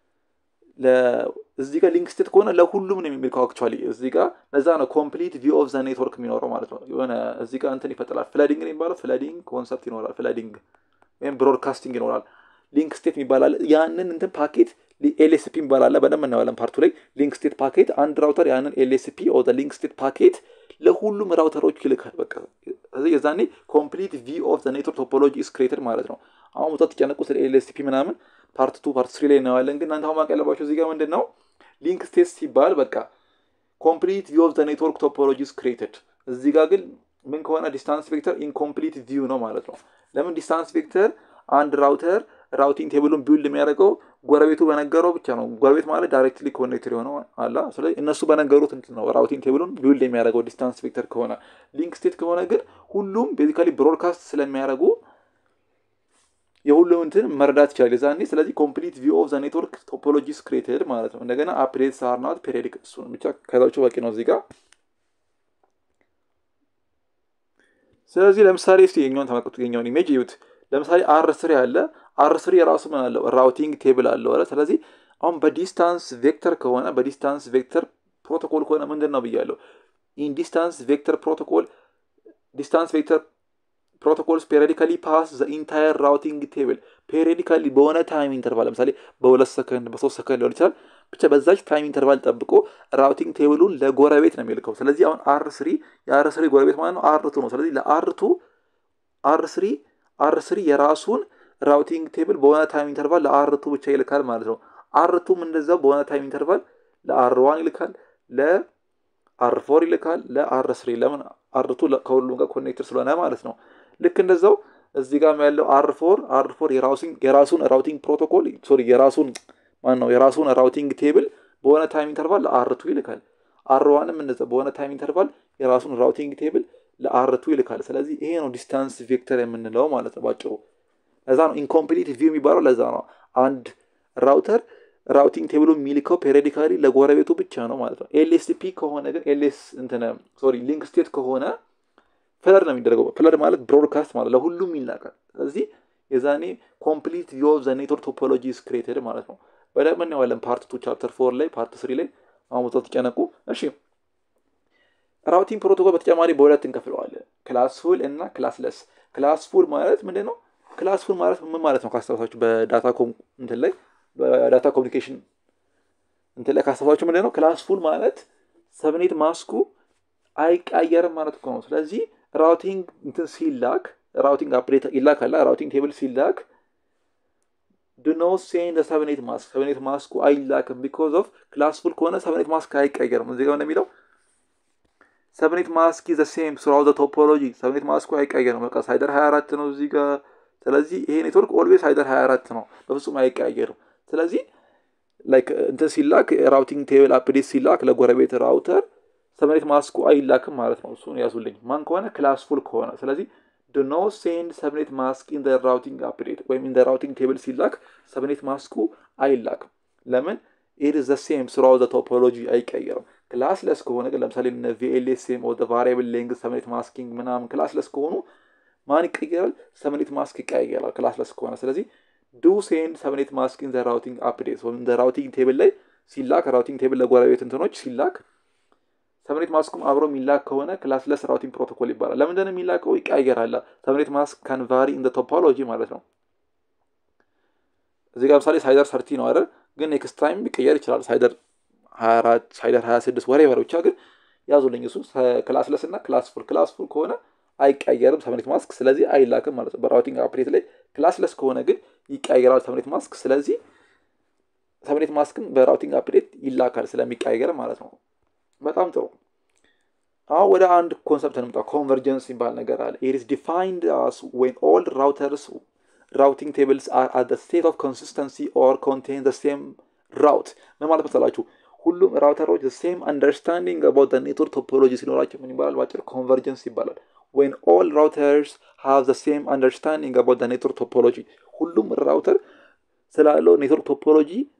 እዚህ ጋር ሊንክ ስቴት ከሆነ ለሁሉም ነው የሚልከው። አክቹዋሊ እዚህ ጋር ለዛ ነው ኮምፕሊት ቪው ኦፍ ዘ ኔትወርክ የሚኖረው ማለት ነው። የሆነ እዚህ ጋር እንትን ይፈጥራል። ፍለዲንግ ነው የሚባለው። ፍለዲንግ ኮንሰፕት ይኖራል። ፍለዲንግ ወይም ብሮድካስቲንግ ይኖራል። ሊንክ ስቴት የሚባላል ያንን እንትን ፓኬት ኤልኤስፒ ይባላል። በደንብ እናየዋለን ፓርቱ ላይ ሊንክ ስቴት ፓኬት። አንድ ራውተር ያንን ኤልኤስፒ ኦ ሊንክ ስቴት ፓኬት ለሁሉም ራውተሮች ይልካል። በቃ ስለዚህ የዛኔ ኮምፕሊት ቪው ኦፍ ኔትወርክ ቶፖሎጂ ኢስ ክሬትድ ማለት ነው። አሁን ቦታ ተጨነቁ ስለ ኤልኤስፒ ምናምን ፓርት ቱ ፓርት ስሪ ላይ እናየዋለን። ግን እናንተ አሁን ማወቅ ያለባቸው እዚህ ጋር ምንድን ነው ሊንክ ስቴት ሲባል በቃ ኮምፕሊት ቪው ኦፍ ኔትወርክ ቶፖሎጂ ኢስ ክሬትድ። እዚህ ጋር ግን ምን ከሆነ ዲስታንስ ቬክተር ኢንኮምፕሊት ቪው ነው ማለት ነው። ለምን ዲስታንስ ቬክተር አንድ ራውተር ራውቲንግ ቴብሉን ቢውልድ የሚያደርገው ጎረቤቱ በነገረው ብቻ ነው። ጎረቤት ማለት ዳይሬክትሊ ኮኔክትድ የሆነው አላ። ስለዚህ እነሱ በነገሩት እንትን ነው ራውቲንግ ቴብሉን ቢውልድ የሚያደርገው ዲስታንስ ቬክተር ከሆነ። ሊንክ ስቴት ከሆነ ግን ሁሉም ቤዚካሊ ብሮድካስት ስለሚያደርጉ የሁሉም እንትን መረዳት ይችላል የዛኔ። ስለዚህ ኮምፕሊት ቪው ኦፍ ዘ ኔትወርክ ቶፖሎጂስ ክሬትድ ማለት ነው። እንደገና አፕዴትስ አር ናት ፔሪዮዲክ። እሱ ብቻ ከዛቸው በቂ ነው እዚህ ጋር። ስለዚህ ለምሳሌ እስኪ የኛውን ተመልከቱ፣ የኛውን ኢሜጅ እዩት። ለምሳሌ አር ስሪ አለ። አር ስሪ የራሱ ምን አለው ራውቲንግ ቴብል አለው አለ። ስለዚህ አሁን በዲስታንስ ቬክተር ከሆነ በዲስታንስ ቬክተር ፕሮቶኮል ከሆነ ምንድን ነው ብያለሁ? ኢን ዲስታንስ ቬክተር ፕሮቶኮል ዲስታንስ ቬክተር ፕሮቶኮልስ ፔሪዲካሊ ፓስ ዘ ኢንታየር ራውቲንግ ቴብል ፔሪዲካሊ በሆነ ታይም ኢንተርቫል ለምሳሌ በሁለት ሰከንድ በሶስት ሰከንድ ሊሆን ይችላል። ብቻ በዛች ታይም ኢንተርቫል ጠብቆ ራውቲንግ ቴብሉን ለጎረቤት ነው የሚልከው። ስለዚህ አሁን አር ስሪ የአር ስሪ ጎረቤት ማለት ነው አርቱ ነው። ስለዚህ ለአርቱ አር ስሪ አር ስሪ የራሱን ራውቲንግ ቴብል በሆነ ታይም ኢንተርቫል ለአርቱ ብቻ ይልካል ማለት ነው። አርቱም እንደዛው በሆነ ታይም ኢንተርቫል ለአር ዋን ይልካል፣ ለአር ፎር ይልካል፣ ለአር ስሪ ለምን አርቱ ከሁሉም ጋር ኮኔክትድ ስለሆነ ማለት ነው። ልክ እንደዛው እዚህ ጋር ያለው አር ፎር አር ፎር የራሱን ራውቲንግ ፕሮቶኮል ሶሪ የራሱን ማን ነው የራሱን ራውቲንግ ቴብል በሆነ ታይም ኢንተርቫል ለአርቱ ይልካል። አር ዋንም እንደዛ በሆነ ታይም ኢንተርቫል የራሱን ራውቲንግ ቴብል ለአርቱ ይልካል። ስለዚህ ይሄ ነው ዲስታንስ ቬክተር የምንለው ማለት ነው ባጭሩ። ለዛ ነው ኢንኮምፕሊት ቪው የሚባለው ለዛ ነው። አንድ ራውተር ራውቲንግ ቴብሉ የሚልከው ፔሪዲካሊ ለጎረቤቱ ብቻ ነው ማለት ነው። ኤልኤስፒ ከሆነ ግን ኤልኤስ እንትን ሶሪ ሊንክ ስቴት ከሆነ ፍለድ ነው የሚደረገው። ፍለድ ማለት ብሮድካስት ማለት ለሁሉም ይላካል። ስለዚህ የዛኔ ኮምፕሊት ቪው ኦፍ ዘ ኔትወርክ ቶፖሎጂ ኢዝ ክሬትድ ማለት ነው። በደንብ እናየዋለን ፓርት ቱ ቻፕተር ፎር ላይ ፓርት ስሪ ላይ አሁን ተጨነቁ። እሺ ራውቲንግ ፕሮቶኮል በተጨማሪ በሁለት እንከፍለዋለን፣ ክላስፉል እና ክላስለስ። ክላስፉል ማለት ምንድን ነው? ክላስፉል ማለት ምን ማለት ነው? ካስታወሳችሁ በዳታ እንትን ላይ በዳታ ኮሚኒኬሽን እንትን ላይ ካስታወሳችሁ ምንድን ነው? ክላስፉል ማለት ሰብኔት ማስኩ አይቀየርም ማለት እኮ ነው። ስለዚህ ራውቲንግ እንትን ሲላክ ራውቲንግ አፕዴት ይላካል። ራውቲንግ ቴብል ሲላክ ዱኖ ሴንድ ሰብኔት ማስክ ሰብኔት ማስኩ አይላክም። ቢኮዝ ኦፍ ክላስፉል ከሆነ ሰብኔት ማስክ አይቀየርም። እዚህ ጋር እንደሚለው ሰብኔት ማስክ ዘ ሴም ስራው ዘ ቶፖሎጂ ሰብኔት ማስኩ አይቀየርም። በቃ ሳይደር 24 ነው እዚህ ጋር። ስለዚህ ይሄ ኔትወርክ ኦልዌዝ ሳይደር 24 ነው፣ በፍጹም አይቀየርም። ስለዚህ ላይክ እንትን ሲላክ ራውቲንግ ቴብል አፕዴት ሲላክ ለጎረቤት ራውተር ሰብኔት ማስኩ አይላክም ማለት ነው። እሱን ያዙልኝ። ማን ከሆነ ክላስፉል ከሆነ ስለዚህ ዶ ኖ ሴንድ ሰብኔት ማስክ ኢን ራውቲንግ አፕዴት ወይም ኢን ራውቲንግ ቴብል ሲላክ ሰብኔት ማስኩ አይላክም። ለምን? ኢት ዘ ሴም ስራው ዘ ቶፖሎጂ አይቀየርም። ክላስለስ ከሆነ ግን ለምሳሌ ቪኤልኤስኤም ኦር ቫሪያብል ሌንግዝ ሰብኔት ማስኪንግ ምናምን ክላስለስ ከሆኑ ማን ይቀየራል? ሰብኔት ማስክ ይቀየራል ክላስለስ ከሆነ። ስለዚህ ዱ ሴንድ ሰብኔት ማስክ ኢን ራውቲንግ አፕዴት ወይም ራውቲንግ ቴብል ላይ ሲላክ ራውቲንግ ቴብል ለጎረቤት እንትኖች ሲላክ ሰብኔት ማስኩም አብሮ የሚላክ ከሆነ ክላስለስ ራውቲንግ ፕሮቶኮል ይባላል። ለምንድን ነው የሚላከው? ይቀያየራል። ሰብኔት ማስክ ካን ቫሪ ኢን ቶፖሎጂ ማለት ነው። እዚህ ጋር ምሳሌ ሳይደር ሰርቲ ነው አይደል? ግን ኔክስት ታይም ሊቀየር ይችላል። ሳይደር 24 ሳይደር 26 ወሬ ወሬ ብቻ ግን ያዙልኝ። እሱ ክላስለስ እና ክላስፉል ክላስፉል ከሆነ አይቀየርም ሰብኔት ማስክ፣ ስለዚህ አይላክም ማለት ነው። በራውቲንግ አፕዴት ላይ ክላስለስ ከሆነ ግን ይቀየራል ሰብኔት ማስክ፣ ስለዚህ ሰብኔት ማስክም በራውቲንግ አፕዴት ይላካል ስለሚቀየር ማለት ነው። በጣም ጥሩ። አሁን ወደ አንድ ኮንሰፕት እንምጣ። ኮንቨርጀንስ የሚባል ነገር አለ። ኢት ኢዝ ዲፋይንድ አስ ዌን ኦል ራውተርስ ራውቲንግ ቴብልስ አር አት ስቴት ኦፍ ኮንሲስተንሲ ኦር ኮንቴን ዘ ሴም ራውት። ምን ማለት መሰላችሁ? ሁሉም ራውተሮች ሴም አንደርስታንዲንግ አባውት ኔትወርክ ቶፖሎጂ ሲኖራቸው ምን ይባላል? ባጭር ኮንቨርጀንስ ይባላል። ዌን ኦል ራውተርስ ሃቭ ዘ ሴም አንደርስታንዲንግ አባውት ኔትወርክ ቶፖሎጂ፣ ሁሉም ራውተር ስላለው ኔትወርክ ቶፖሎጂ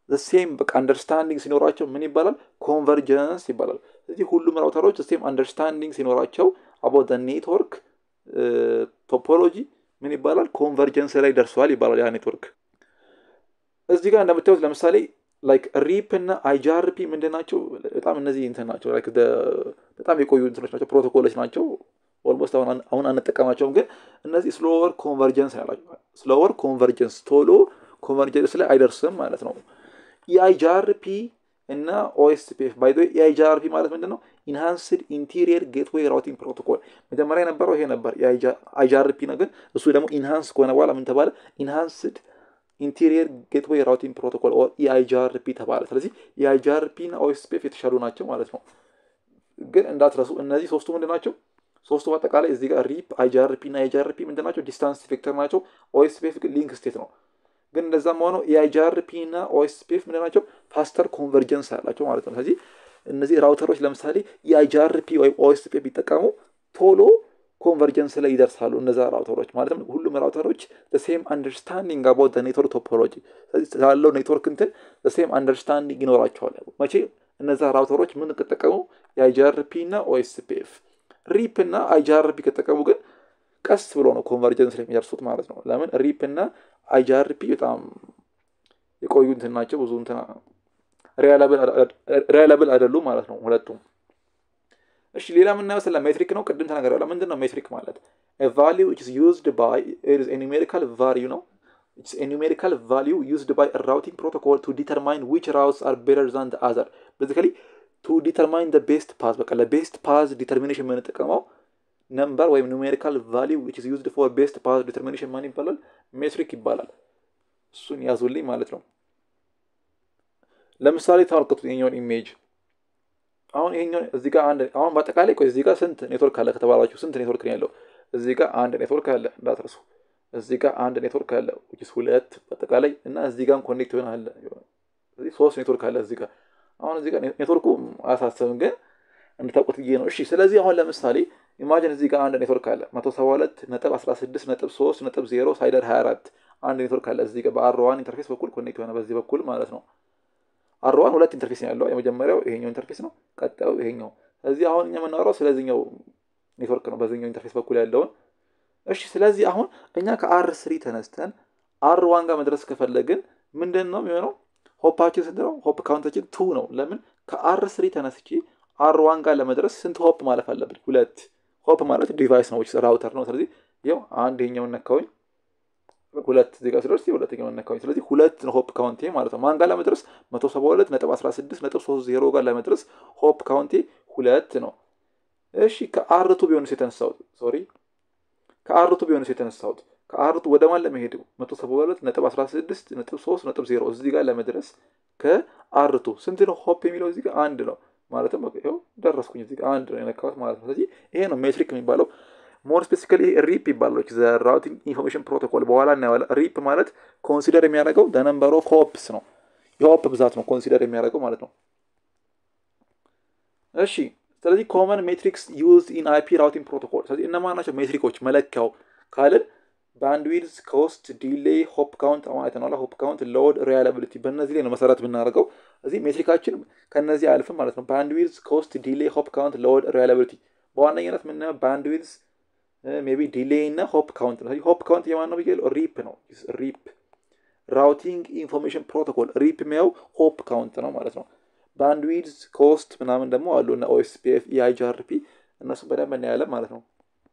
ሴም በቃ አንደርስታንዲንግ ሲኖራቸው ምን ይባላል? ኮንቨርጀንስ ይባላል። ስለዚህ ሁሉም ራውተሮች ሴም አንደርስታንዲንግ ሲኖራቸው አባውት ኔትወርክ ቶፖሎጂ ምን ይባላል? ኮንቨርጀንስ ላይ ደርሰዋል ይባላል ያ ኔትወርክ። እዚህ ጋር እንደምታዩት ለምሳሌ ላይክ ሪፕ እና አይጃርፒ ምንድን ናቸው? በጣም እነዚህ እንትን ናቸው። ላይክ በጣም የቆዩ እንትኖች ናቸው፣ ፕሮቶኮሎች ናቸው። ኦልሞስት አሁን አንጠቀማቸውም፣ ግን እነዚህ ስሎወር ኮንቨርጀንስ ያላቸው ስሎወር ኮንቨርጀንስ ቶሎ ኮንቨርጀንስ ላይ አይደርስም ማለት ነው። የአይጃርፒ እና ኦኤስፒኤፍ ባይ ዘ ወይ የአይጃርፒ ማለት ምንድን ነው? ኢንሃንስድ ኢንቴሪየር ጌትዌይ ራውቲንግ ፕሮቶኮል። መጀመሪያ የነበረው ይሄ ነበር የአይጃርፒ ነው፣ ግን እሱ ደግሞ ኢንሃንስ ከሆነ በኋላ ምን ተባለ? ኢንሃንስድ ኢንቴሪየር ጌትዌይ ራውቲንግ ፕሮቶኮል ኦር ኢአይጃርፒ ተባለ። ስለዚህ የአይጃርፒ እና ኦኤስፒኤፍ የተሻሉ ናቸው ማለት ነው። ግን እንዳትረሱ እነዚህ ሶስቱ ምንድን ናቸው? ሶስቱ በአጠቃላይ እዚህ ጋር ሪፕ፣ አይጃርፒ እና አይጃርፒ ምንድን ናቸው? ዲስታንስ ቬክተር ናቸው። ኦኤስፒኤፍ ግን ሊንክ ስቴት ነው። ግን እንደዛም ሆነው የአይጃርፒ እና ኦኤስፒኤፍ ምንድን ናቸው? ፋስተር ኮንቨርጀንስ አላቸው ማለት ነው። ስለዚህ እነዚህ ራውተሮች ለምሳሌ የአይጃርፒ ወይም ኦኤስፒኤፍ ቢጠቀሙ ቶሎ ኮንቨርጀንስ ላይ ይደርሳሉ። እነዛ ራውተሮች ማለትም ሁሉም ራውተሮች ሴም አንደርስታንዲንግ አባውት ኔትወርክ ቶፖሎጂ ስላለው ኔትወርክ እንትን ሴም አንደርስታንዲንግ ይኖራቸዋል። መቼ እነዛ ራውተሮች ምን ከጠቀሙ የአይጃርፒ እና ኦኤስፒኤፍ ሪፕ እና አይጃርፒ ከጠቀሙ ግን ቀስ ብሎ ነው ኮንቨርጀንስ ላይ የሚደርሱት ማለት ነው። ለምን ሪፕ እና አይጃርፒ በጣም የቆዩ እንትን ናቸው። ብዙ እንትን ሪያላብል አይደሉም ማለት ነው ሁለቱም። እሺ ሌላ የምናየው ስለ ሜትሪክ ነው። ቅድም ተናግሬያለሁ። ምንድን ነው ሜትሪክ ማለት? ቫሊዩ ኢዝ ዩዝድ ባይ ኒሜሪካል ቫሊዩ ነው። ኒሜሪካል ቫሊዩ ዩዝድ ባይ ራውቲንግ ፕሮቶኮል ቱ ዲተርማይን ዊች ራውትስ አር ቤተር ዛን አዘር ቤዚካሊ ቱ ዲተርማይን ደ ቤስት ፓዝ በቃ ለቤስት ፓዝ ዲተርሚኔሽን የምንጠቀመው ነምበር ወይም ኒሜሪካል ቫሊዩ ዊች ኢዝ ዩዝድ ፎር ቤስት ፓዝ ዲተርሚኔሽን ማን ይባላል? ሜትሪክ ይባላል። እሱን ያዙልኝ ማለት ነው። ለምሳሌ ተመልከቱ የኛውን ኢሜጅ አሁን ይሄኛው እዚህ ጋር አንድ አሁን በአጠቃላይ ቆይ እዚህ ጋር ስንት ኔትወርክ አለ ከተባላችሁ ስንት ኔትወርክ ነው ያለው? እዚህ ጋር አንድ ኔትወርክ አለ እንዳትረሱ። እዚህ ጋር አንድ ኔትወርክ አለ ዊችስ ሁለት በአጠቃላይ እና እዚህ ጋር ኮኔክት ይሆን አለ እዚህ ሶስት ኔትወርክ አለ እዚህ ጋር አሁን እዚህ ጋር ኔትወርኩ አያሳስብም፣ ግን እንድታውቁት ብዬ ነው። እሺ ስለዚህ አሁን ለምሳሌ ኢማጂን እዚህ ጋር አንድ ኔትወርክ አለ መቶ ሰባ ሁለት ነጥብ አስራ ስድስት ነጥብ ሶስት ነጥብ ዜሮ ሳይደር ሀያ አራት አንድ ኔትወርክ አለ እዚህ ጋር በአርዋን ኢንተርፌስ በኩል ኮኔክት የሆነ በዚህ በኩል ማለት ነው። አርዋን ሁለት ኢንተርፌስ ነው ያለው። የመጀመሪያው ይሄኛው ኢንተርፌስ ነው፣ ቀጣዩ ይሄኛው። ስለዚህ አሁን እኛ የምናወራው ስለዚህኛው ኔትወርክ ነው፣ በዚህኛው ኢንተርፌስ በኩል ያለውን። እሺ ስለዚህ አሁን እኛ ከአር ስሪ ተነስተን አር ዋን ጋር መድረስ ከፈለግን ምንድን ነው የሚሆነው? ሆፓችን ስንት ነው? ሆፕ ካውንታችን ቱ ነው። ለምን ከአር ስሪ ተነስቼ አር ዋን ጋር ለመድረስ ስንት ሆፕ ማለፍ አለብን? ሁለት ሆፕ ማለት ዲቫይስ ነው፣ ራውተር ነው። ስለዚህ ይኸው አንድ ይሄኛውን ነካውኝ ሁለት እዚህ ጋር ስደርስ ሁለተኛው ነካኝ። ስለዚህ ሁለት ነው ሆፕ ካውንቴ ማለት ነው። ማን ጋር ለመድረስ መቶ ሰባ ሁለት ነጥብ አስራ ስድስት ነጥብ ሶስት ዜሮ ጋር ለመድረስ ሆፕ ካውንቴ ሁለት ነው። እሺ ከአርቱ ቢሆንስ የተነሳሁት ሶሪ ከአርቱ ቢሆንስ የተነሳሁት ከአርቱ ወደ ማን ለመሄድ መቶ ሰባ ሁለት ነጥብ አስራ ስድስት ነጥብ ሶስት ነጥብ ዜሮ እዚህ ጋር ለመድረስ ከአርቱ ስንት ነው ሆፕ የሚለው እዚህ ጋር አንድ ነው ማለትም ይኸው ደረስኩኝ እዚህ ጋር አንድ ነው የነካሁት ማለት ነው። ስለዚህ ይሄ ነው ሜትሪክ የሚባለው። ሞር ስፔሲፊካሊ ሪፕ ይባላል ዘ ራውቲንግ ኢንፎርሜሽን ፕሮቶኮል በኋላ እናየዋለን። ሪፕ ማለት ኮንሲደር የሚያደርገው ደ ነምበር ኦፍ ሆፕስ ነው። የሆፕ ብዛት ነው ኮንሲደር የሚያደርገው ማለት ነው። እሺ ስለዚህ ኮመን ሜትሪክስ ዩዝድ ኢን አይፒ ራውቲንግ ፕሮቶኮል። ስለዚህ እነማን ናቸው ሜትሪኮች መለኪያው ካልን ባንድዊድዝ፣ ኮስት፣ ዲሌይ፣ ሆፕ ካውንት ማለት ነው። ሆፕ ካውንት፣ ሎድ፣ ሪላያቢሊቲ በእነዚህ ላይ ነው መሰረት ብናደርገው እዚህ ሜትሪካችን ከነዚህ አያልፍም ማለት ነው። ባንድዊድዝ፣ ኮስት፣ ዲሌይ፣ ሆፕ ካውንት፣ ሎድ፣ ሪላያቢሊቲ በዋነኝነት የምናየው ባንድዊድዝ ሜቢ ዲሌይ እና ሆፕ ካውንት ነው። ሆፕ ካውንት የማን ነው ብያለሁ? ሪፕ ነው። ሪፕ ራውቲንግ ኢንፎርሜሽን ፕሮቶኮል ሪፕ የሚያው ሆፕ ካውንት ነው ማለት ነው። ባንድዊድዝ ኮስት ምናምን ደግሞ አሉ እና ኦኤስፒኤፍ ኢአይጂአርፒ እነሱም በደንብ እናያለን ማለት ነው።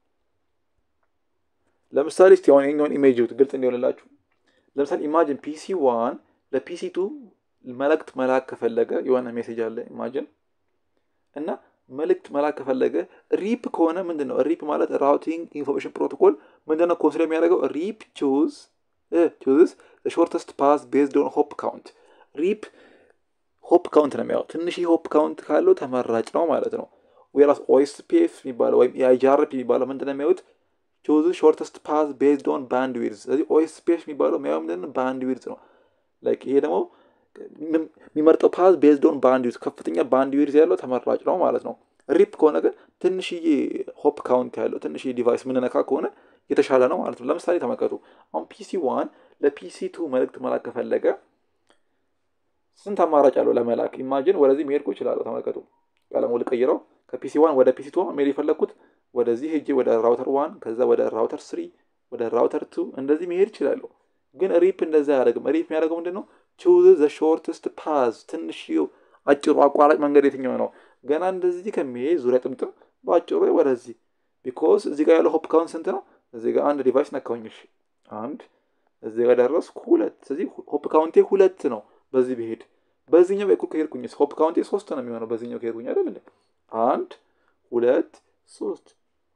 ለምሳሌ እስቲ አሁን የኛውን ኢሜጅ ግልጽ እንዲሆንላችሁ ለምሳሌ ኢማጅን ፒሲ ዋን ለፒሲ ቱ መልእክት መላክ ከፈለገ የሆነ ሜሴጅ አለ ኢማጅን እና መልእክት መላክ ከፈለገ ሪፕ ከሆነ ምንድን ነው ሪፕ ማለት ራውቲንግ ኢንፎርሜሽን ፕሮቶኮል ምንድን ነው ኮንሲደር የሚያደርገው ሪፕ ቹዝ ቹዝስ ሾርተስት ፓስ ቤዝድ ኦን ሆፕ ካውንት ሪፕ ሆፕ ካውንት ነው የሚያው ትንሽ ሆፕ ካውንት ካለው ተመራጭ ነው ማለት ነው ወይራስ ኦኤስፒኤፍ የሚባለው ወይም የአይጃርፒ የሚባለው ምንድን ነው የሚያዩት ቹዝ ሾርተስት ፓስ ቤዝድ ኦን ባንድ ዊድዝ ስለዚህ ኦኤስፒኤፍ የሚባለው የሚያው ምንድን ባንድ ዊድዝ ነው ላይክ ይሄ ደግሞ የሚመርጠው ፓዝ ቤዝድ ኦን ባንድ ዊድዝ ከፍተኛ ባንድ ዊድዝ ያለው ተመራጭ ነው ማለት ነው። ሪፕ ከሆነ ግን ትንሽዬ ሆፕ ካውንት ያለው ትንሽዬ ዲቫይስ ምንነካ ከሆነ የተሻለ ነው ማለት ነው። ለምሳሌ ተመልከቱ። አሁን ፒሲ ዋን ለፒሲ ቱ መልእክት መላክ ከፈለገ ስንት አማራጭ አለው ለመላክ። ኢማጂን ወደዚህ መሄድ እችላለሁ። ተመልከቱ፣ ቀለሙ ልቀይረው። ከፒሲ ዋን ወደ ፒሲ ቱ መሄድ የፈለግኩት ወደዚህ ሄጄ ወደ ራውተር ዋን ከዛ ወደ ራውተር ስሪ ወደ ራውተር ቱ እንደዚህ መሄድ እችላለሁ። ግን ሪፕ እንደዛ አያደርግም። ሪፕ የሚያደርገው ምንድን ነው? ቹዝ ዘ ሾርትስት ፓዝ፣ ትንሽ አጭሩ አቋራጭ መንገድ የትኛው ነው? ገና እንደዚህ ከሚሄድ ዙሪያ ጥምጥም በአጭሩ ወደዚህ ቢኮዝ እዚህ ጋር ያለው ሆፕ ካውንት ስንት ነው? እዚህ ጋር አንድ ዲቫይስ ነካውኝ። እሺ አንድ እዚህ ጋር ደረስኩ ሁለት። ስለዚህ ሆፕ ካውንቴ ሁለት ነው። በዚህ ብሄድ በዚህኛው በኩል ከሄድኩኝ ሆፕ ካውንቴ ሶስት ነው የሚሆነው። በዚህኛው ከሄድኩኝ አይደል እንዴ? አንድ ሁለት ሶስት።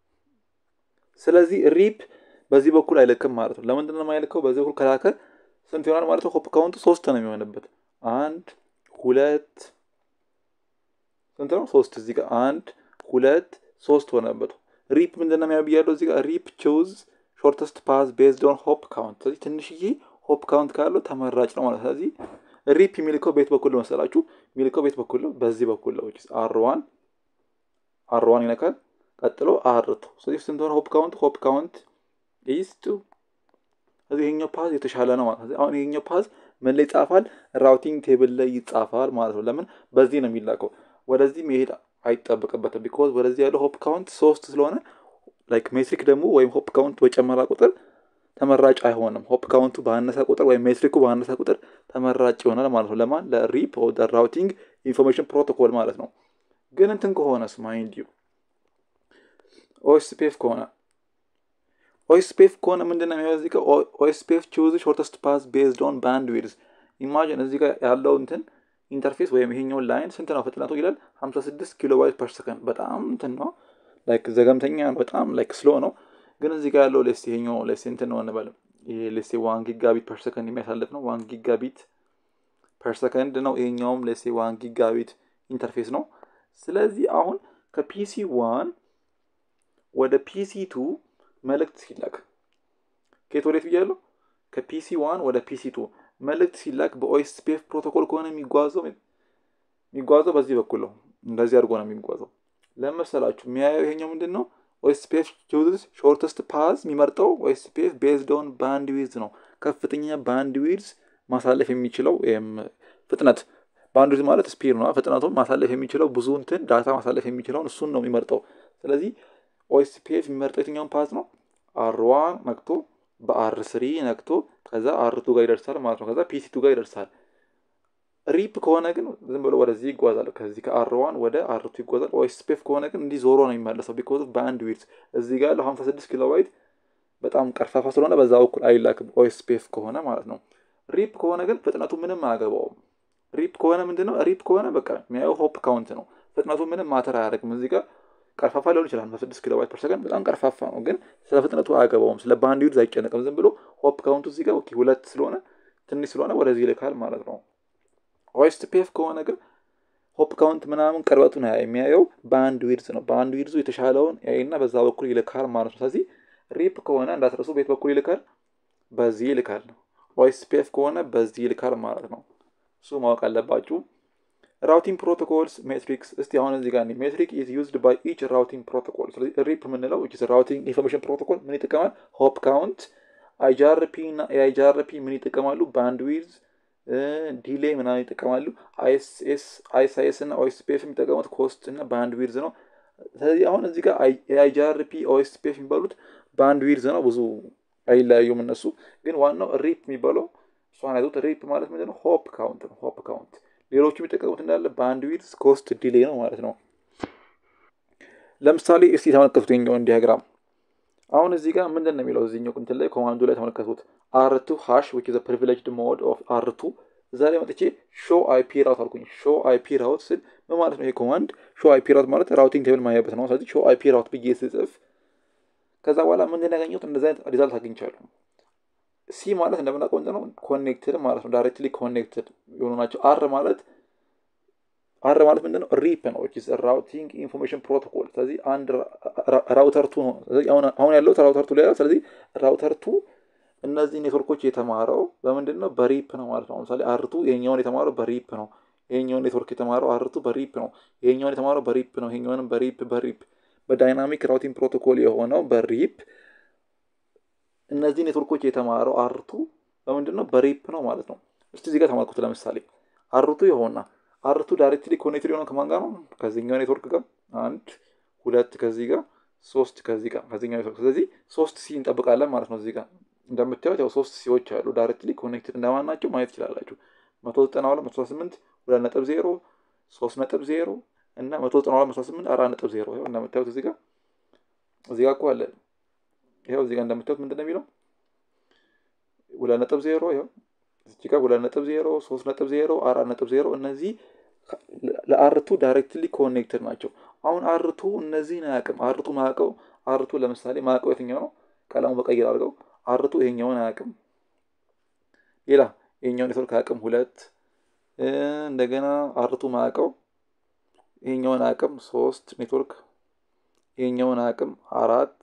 ስለዚህ ሪፕ በዚህ በኩል አይልክም ማለት ነው። ለምንድን ነው የማይልከው? በዚህ በኩል ከላከ ስንት ይሆናል ማለት ነው? ሆፕ ካውንቱ ሶስት ነው የሚሆንበት። አንድ ሁለት ስንት ነው? ሶስት። እዚህ ጋር አንድ ሁለት ሶስት ሆነበት። ሪፕ ምንድን ነው የሚያብያለው? እዚህ ጋር ሪፕ ቹዝ ሾርተስት ፓዝ ቤዝድ ኦን ሆፕ ካውንት። ስለዚህ ትንሽዬ ሆፕ ካውንት ካለው ተመራጭ ነው ማለት። ስለዚህ ሪፕ የሚልከው ቤት በኩል ነው መሰላችሁ? የሚልከው ቤት በኩል ነው፣ በዚህ በኩል ነው። አር ዋን አር ዋን ይነካል። ቀጥሎ አር ቱ። ስለዚህ ስንት ሆነ ሆፕ ካውንት? ሆፕ ካውንት ኢዝ ቱ። ስለዚህ ይሄኛው ፓዝ የተሻለ ነው ማለት። አሁን ይሄኛው ፓዝ ምን ላይ ይጻፋል? ራውቲንግ ቴብል ላይ ይጻፋል ማለት ነው። ለምን በዚህ ነው የሚላከው። ወደዚህ መሄድ አይጠበቅበትም። ቢኮዝ ወደዚህ ያለው ሆፕ ካውንት ሶስት ስለሆነ ላይክ ሜትሪክ ደግሞ ወይም ሆፕ ካውንት በጨመራ ቁጥር ተመራጭ አይሆንም። ሆፕ ካውንቱ ባነሰ ቁጥር ወይም ሜትሪኩ ባነሰ ቁጥር ተመራጭ ይሆናል ማለት ነው። ለማን ለሪፕ ራውቲንግ ኢንፎርሜሽን ፕሮቶኮል ማለት ነው። ግን እንትን ከሆነስ ማይንድ ዩ ኦኤስፒኤፍ ከሆነ ኦኤስፒኤፍ ከሆነ ምንድን ነው የሚሆነው? እዚህ ጋር ኦኤስፒኤፍ ቹዝ ሾርተስት ፓዝ ቤዝድ ኦን ባንድ ዊድዝ። ኢማጂን እዚህ ጋር ያለው እንትን ኢንተርፌስ ወይም ይሄኛውን ላይን ስንት ነው ፍጥነቱ ይላል 56 ኪሎ ባይት ፐር ሰከንድ። በጣም እንትን ነው ላይክ ዘገምተኛ በጣም ላይክ ስሎ ነው። ግን እዚህ ጋር ያለው ሌስ ይሄኛው ሌስ እንትን ነው እንበል ይሄ ሌስ ዋን ጊጋቢት ፐር ሰከንድ የሚያሳልፍ ነው። ዋን ጊጋቢት ፐር ሰከንድ ነው። ይሄኛውም ሌስ ዋን ጊጋቢት ኢንተርፌስ ነው። ስለዚህ አሁን ከፒሲ ዋን ወደ ፒሲ ቱ መልእክት ሲላክ ከየት ወዴት ብያለሁ? ከፒሲ ዋን ወደ ፒሲ ቱ መልእክት ሲላክ በኦኤስፒኤፍ ፕሮቶኮል ከሆነ የሚጓዘው የሚጓዘው በዚህ በኩል ነው። እንደዚህ አድርጎ ነው የሚጓዘው። ለመሰላችሁ የሚያየው ይሄኛው ምንድን ነው? ኦኤስፒኤፍ ቹዝስ ሾርተስት ፓዝ የሚመርጠው ኦኤስፒኤፍ ቤዝድ ኦን ባንድ ዊድዝ ነው። ከፍተኛ ባንድ ዊድዝ ማሳለፍ የሚችለው ፍጥነት ባንድ ዊድዝ ማለት ስፒድ ነው። ፍጥነቱን ማሳለፍ የሚችለው ብዙ እንትን ዳታ ማሳለፍ የሚችለውን እሱን ነው የሚመርጠው። ስለዚህ ኦኤስፒኤፍ የሚመርጠው የትኛውን ፓዝ ነው? አርዋን ነክቶ በአር ስሪ ነክቶ ከዛ አርቱ ጋር ይደርሳል ማለት ነው። ከዛ ፒሲ ቱ ጋር ይደርሳል። ሪፕ ከሆነ ግን ዝም ብሎ ወደዚህ ይጓዛል። ከዚህ ከአርዋን ወደ አርቱ ይጓዛል። ኦኤስፒኤፍ ከሆነ ግን እንዲህ ዞሮ ነው የሚመለሰው። ቢኮዝ ባንድ ዊድዝ እዚህ ጋር ያለው 56 ኪሎ ባይት በጣም ቀርፋፋ ስለሆነ በዛ በኩል አይላክም። ኦኤስፒኤፍ ከሆነ ማለት ነው። ሪፕ ከሆነ ግን ፍጥነቱ ምንም አያገባውም። ሪፕ ከሆነ ምንድነው? ሪፕ ከሆነ በቃ የሚያየው ሆፕ ካውንት ነው። ፍጥነቱ ምንም ማተር አያደርግም። እዚህ ጋር ቀርፋፋ ሊሆን ይችላል። በስድስት ኪሎ ባይት ፐር ሰከንድ በጣም ቀርፋፋ ነው፣ ግን ስለ ፍጥነቱ አያገባውም። ስለ ባንድ ዊድዝ አይጨነቅም። ዝም ብሎ ሆፕ ካውንቱ እዚህ ጋር ሁለት ስለሆነ ትንሽ ስለሆነ ወደዚህ ይልካል ማለት ነው። ኦኤስፒኤፍ ከሆነ ግን ሆፕ ካውንት ምናምን ቅርበቱን የሚያየው ባንድ ዊድዝ ነው። ባንድ ዊድዙ የተሻለውን ያይና በዛ በኩል ይልካል ማለት ነው። ስለዚህ ሪፕ ከሆነ እንዳትረሱ ቤት በኩል ይልካል፣ በዚህ ይልካል። ኦኤስፒኤፍ ከሆነ በዚህ ይልካል ማለት ነው። እሱ ማወቅ አለባችሁ። ራውቲንግ ፕሮቶኮልስ ሜትሪክስ እስቲ አሁን እዚህ ጋር ሜትሪክ ኢዝ ዩዝድ ባይ ኢች ራውቲንግ ፕሮቶኮል። ስለዚህ ሪፕ የምንለው ራውቲንግ ኢንፎርሜሽን ፕሮቶኮል ምን ይጠቀማል? ሆፕ ካውንት፣ አይጃርፒ እና ኤአይጃርፒ ምን ይጠቀማሉ? ባንድ ዊድዝ፣ ዲሌ ምናምን ይጠቀማሉ። አይኤስኤስ እና ኦኤስፒኤፍ የሚጠቀሙት ኮስት እና ባንድ ዊድዝ ነው። ስለዚህ አሁን እዚህ ጋር ኤአይጃርፒ ኦኤስፒኤፍ የሚባሉት ባንድ ዊድዝ ነው። ብዙ አይለያዩም እነሱ። ግን ዋናው ሪፕ የሚባለው እሷን ያዙት። ሪፕ ማለት ምንድን ነው? ሆፕ ካውንት ነው። ሆፕ ካውንት ሌሎቹ የሚጠቀሙት እንዳለ ባንድ ዊድዝ ኮስት ዲሌ ነው ማለት ነው። ለምሳሌ እስቲ ተመለከቱት የኛውን ዲያግራም። አሁን እዚህ ጋር ምንድን ነው የሚለው እዚህኛው እንትን ላይ ኮማንዱ ላይ ተመለከቱት። አርቱ ሃሽ ዊች ዘ ፕሪቪሌጅድ ሞድ ኦፍ አርቱ እዛ ላይ መጥቼ ሾ አይፒ ራውት አልኩኝ። ሾ አይፒ ራውት ስል ምን ማለት ነው? ይሄ ኮማንድ ሾ አይፒ ራውት ማለት ራውቲንግ ቴብል ማያበት ነው። ስለዚህ ሾ አይፒ ራውት ብዬ ስጽፍ ከዛ በኋላ ምንድን ያገኘሁት እንደዚ አይነት ሪዛልት አግኝቻለሁ። ሲ ማለት እንደምናውቀው ነው ኮኔክትድ ማለት ነው። ዳይሬክትሊ ኮኔክትድ የሆኑ ናቸው። አር ማለት አር ማለት ምንድን ነው? ሪፕ ነው ራውቲንግ ኢንፎርሜሽን ፕሮቶኮል። ስለዚህ አንድ ራውተር ቱ ነው። አሁን ያለው ራውተር ቱ ላይ ስለዚህ ራውተር ቱ እነዚህ ኔትወርኮች የተማረው በምንድን ነው? በሪፕ ነው ማለት ነው። ለምሳሌ አርቱ ይሄኛውን የተማረው በሪፕ ነው። ይሄኛውን ኔትወርክ የተማረው አርቱ በሪፕ ነው። ይሄኛውን የተማረው በሪፕ ነው። ይሄኛውንም በሪፕ በሪፕ በዳይናሚክ ራውቲንግ ፕሮቶኮል የሆነው በሪፕ እነዚህ ኔትወርኮች የተማረው አርቱ በምንድን ነው? በሪፕ ነው ማለት ነው። እስቲ እዚህ ጋር ተማርኩት። ለምሳሌ አርቱ ይሆንና አርቱ ዳይሬክትሊ ኮኔክትድ የሆነ ከማን ጋር ነው? ከዚህኛው ኔትወርክ ጋር አንድ ሁለት ከዚህ ጋር ሶስት ከዚህ ጋር ከዚህኛው ኔትወርክ። ስለዚህ ሶስት ሲ እንጠብቃለን ማለት ነው። እዚህ ጋር እንደምታዩት ያው ሶስት ሲዎች አሉ ዳይሬክትሊ ኮኔክትድ እንደማን ናቸው ማየት ትችላላችሁ። መቶ ዘጠና ሁለት መቶ ስምንት ሁለት ነጥብ ዜሮ ሶስት ነጥብ ዜሮ እና መቶ ዘጠና ሁለት መቶ ስምንት አራት ነጥብ ዜሮ ይኸው እንደምታዩት እዚህ ጋር እዚህ ጋር እኮ አለ። ይኸው እዚህ ጋር እንደምታዩት ምንድን ነው የሚለው ሁለት ነጥብ ዜሮ ይኸው እዚህ ጋር ሁለት ነጥብ ዜሮ ሶስት ነጥብ ዜሮ አራት ነጥብ ዜሮ እነዚህ ለአርቱ ዳይሬክትሊ ኮኔክትድ ናቸው። አሁን አርቱ እነዚህን አያውቅም። አርቱ ማያውቀው አርቱ ለምሳሌ ማያውቀው የትኛው ነው? ቀለሙ በቀይር አድርገው አርቱ ይሄኛውን አያውቅም። ሌላ ይሄኛውን ኔትወርክ አያውቅም። ሁለት እንደገና አርቱ ማያውቀው ይሄኛውን አያውቅም። ሶስት ኔትወርክ ይሄኛውን አያውቅም። አራት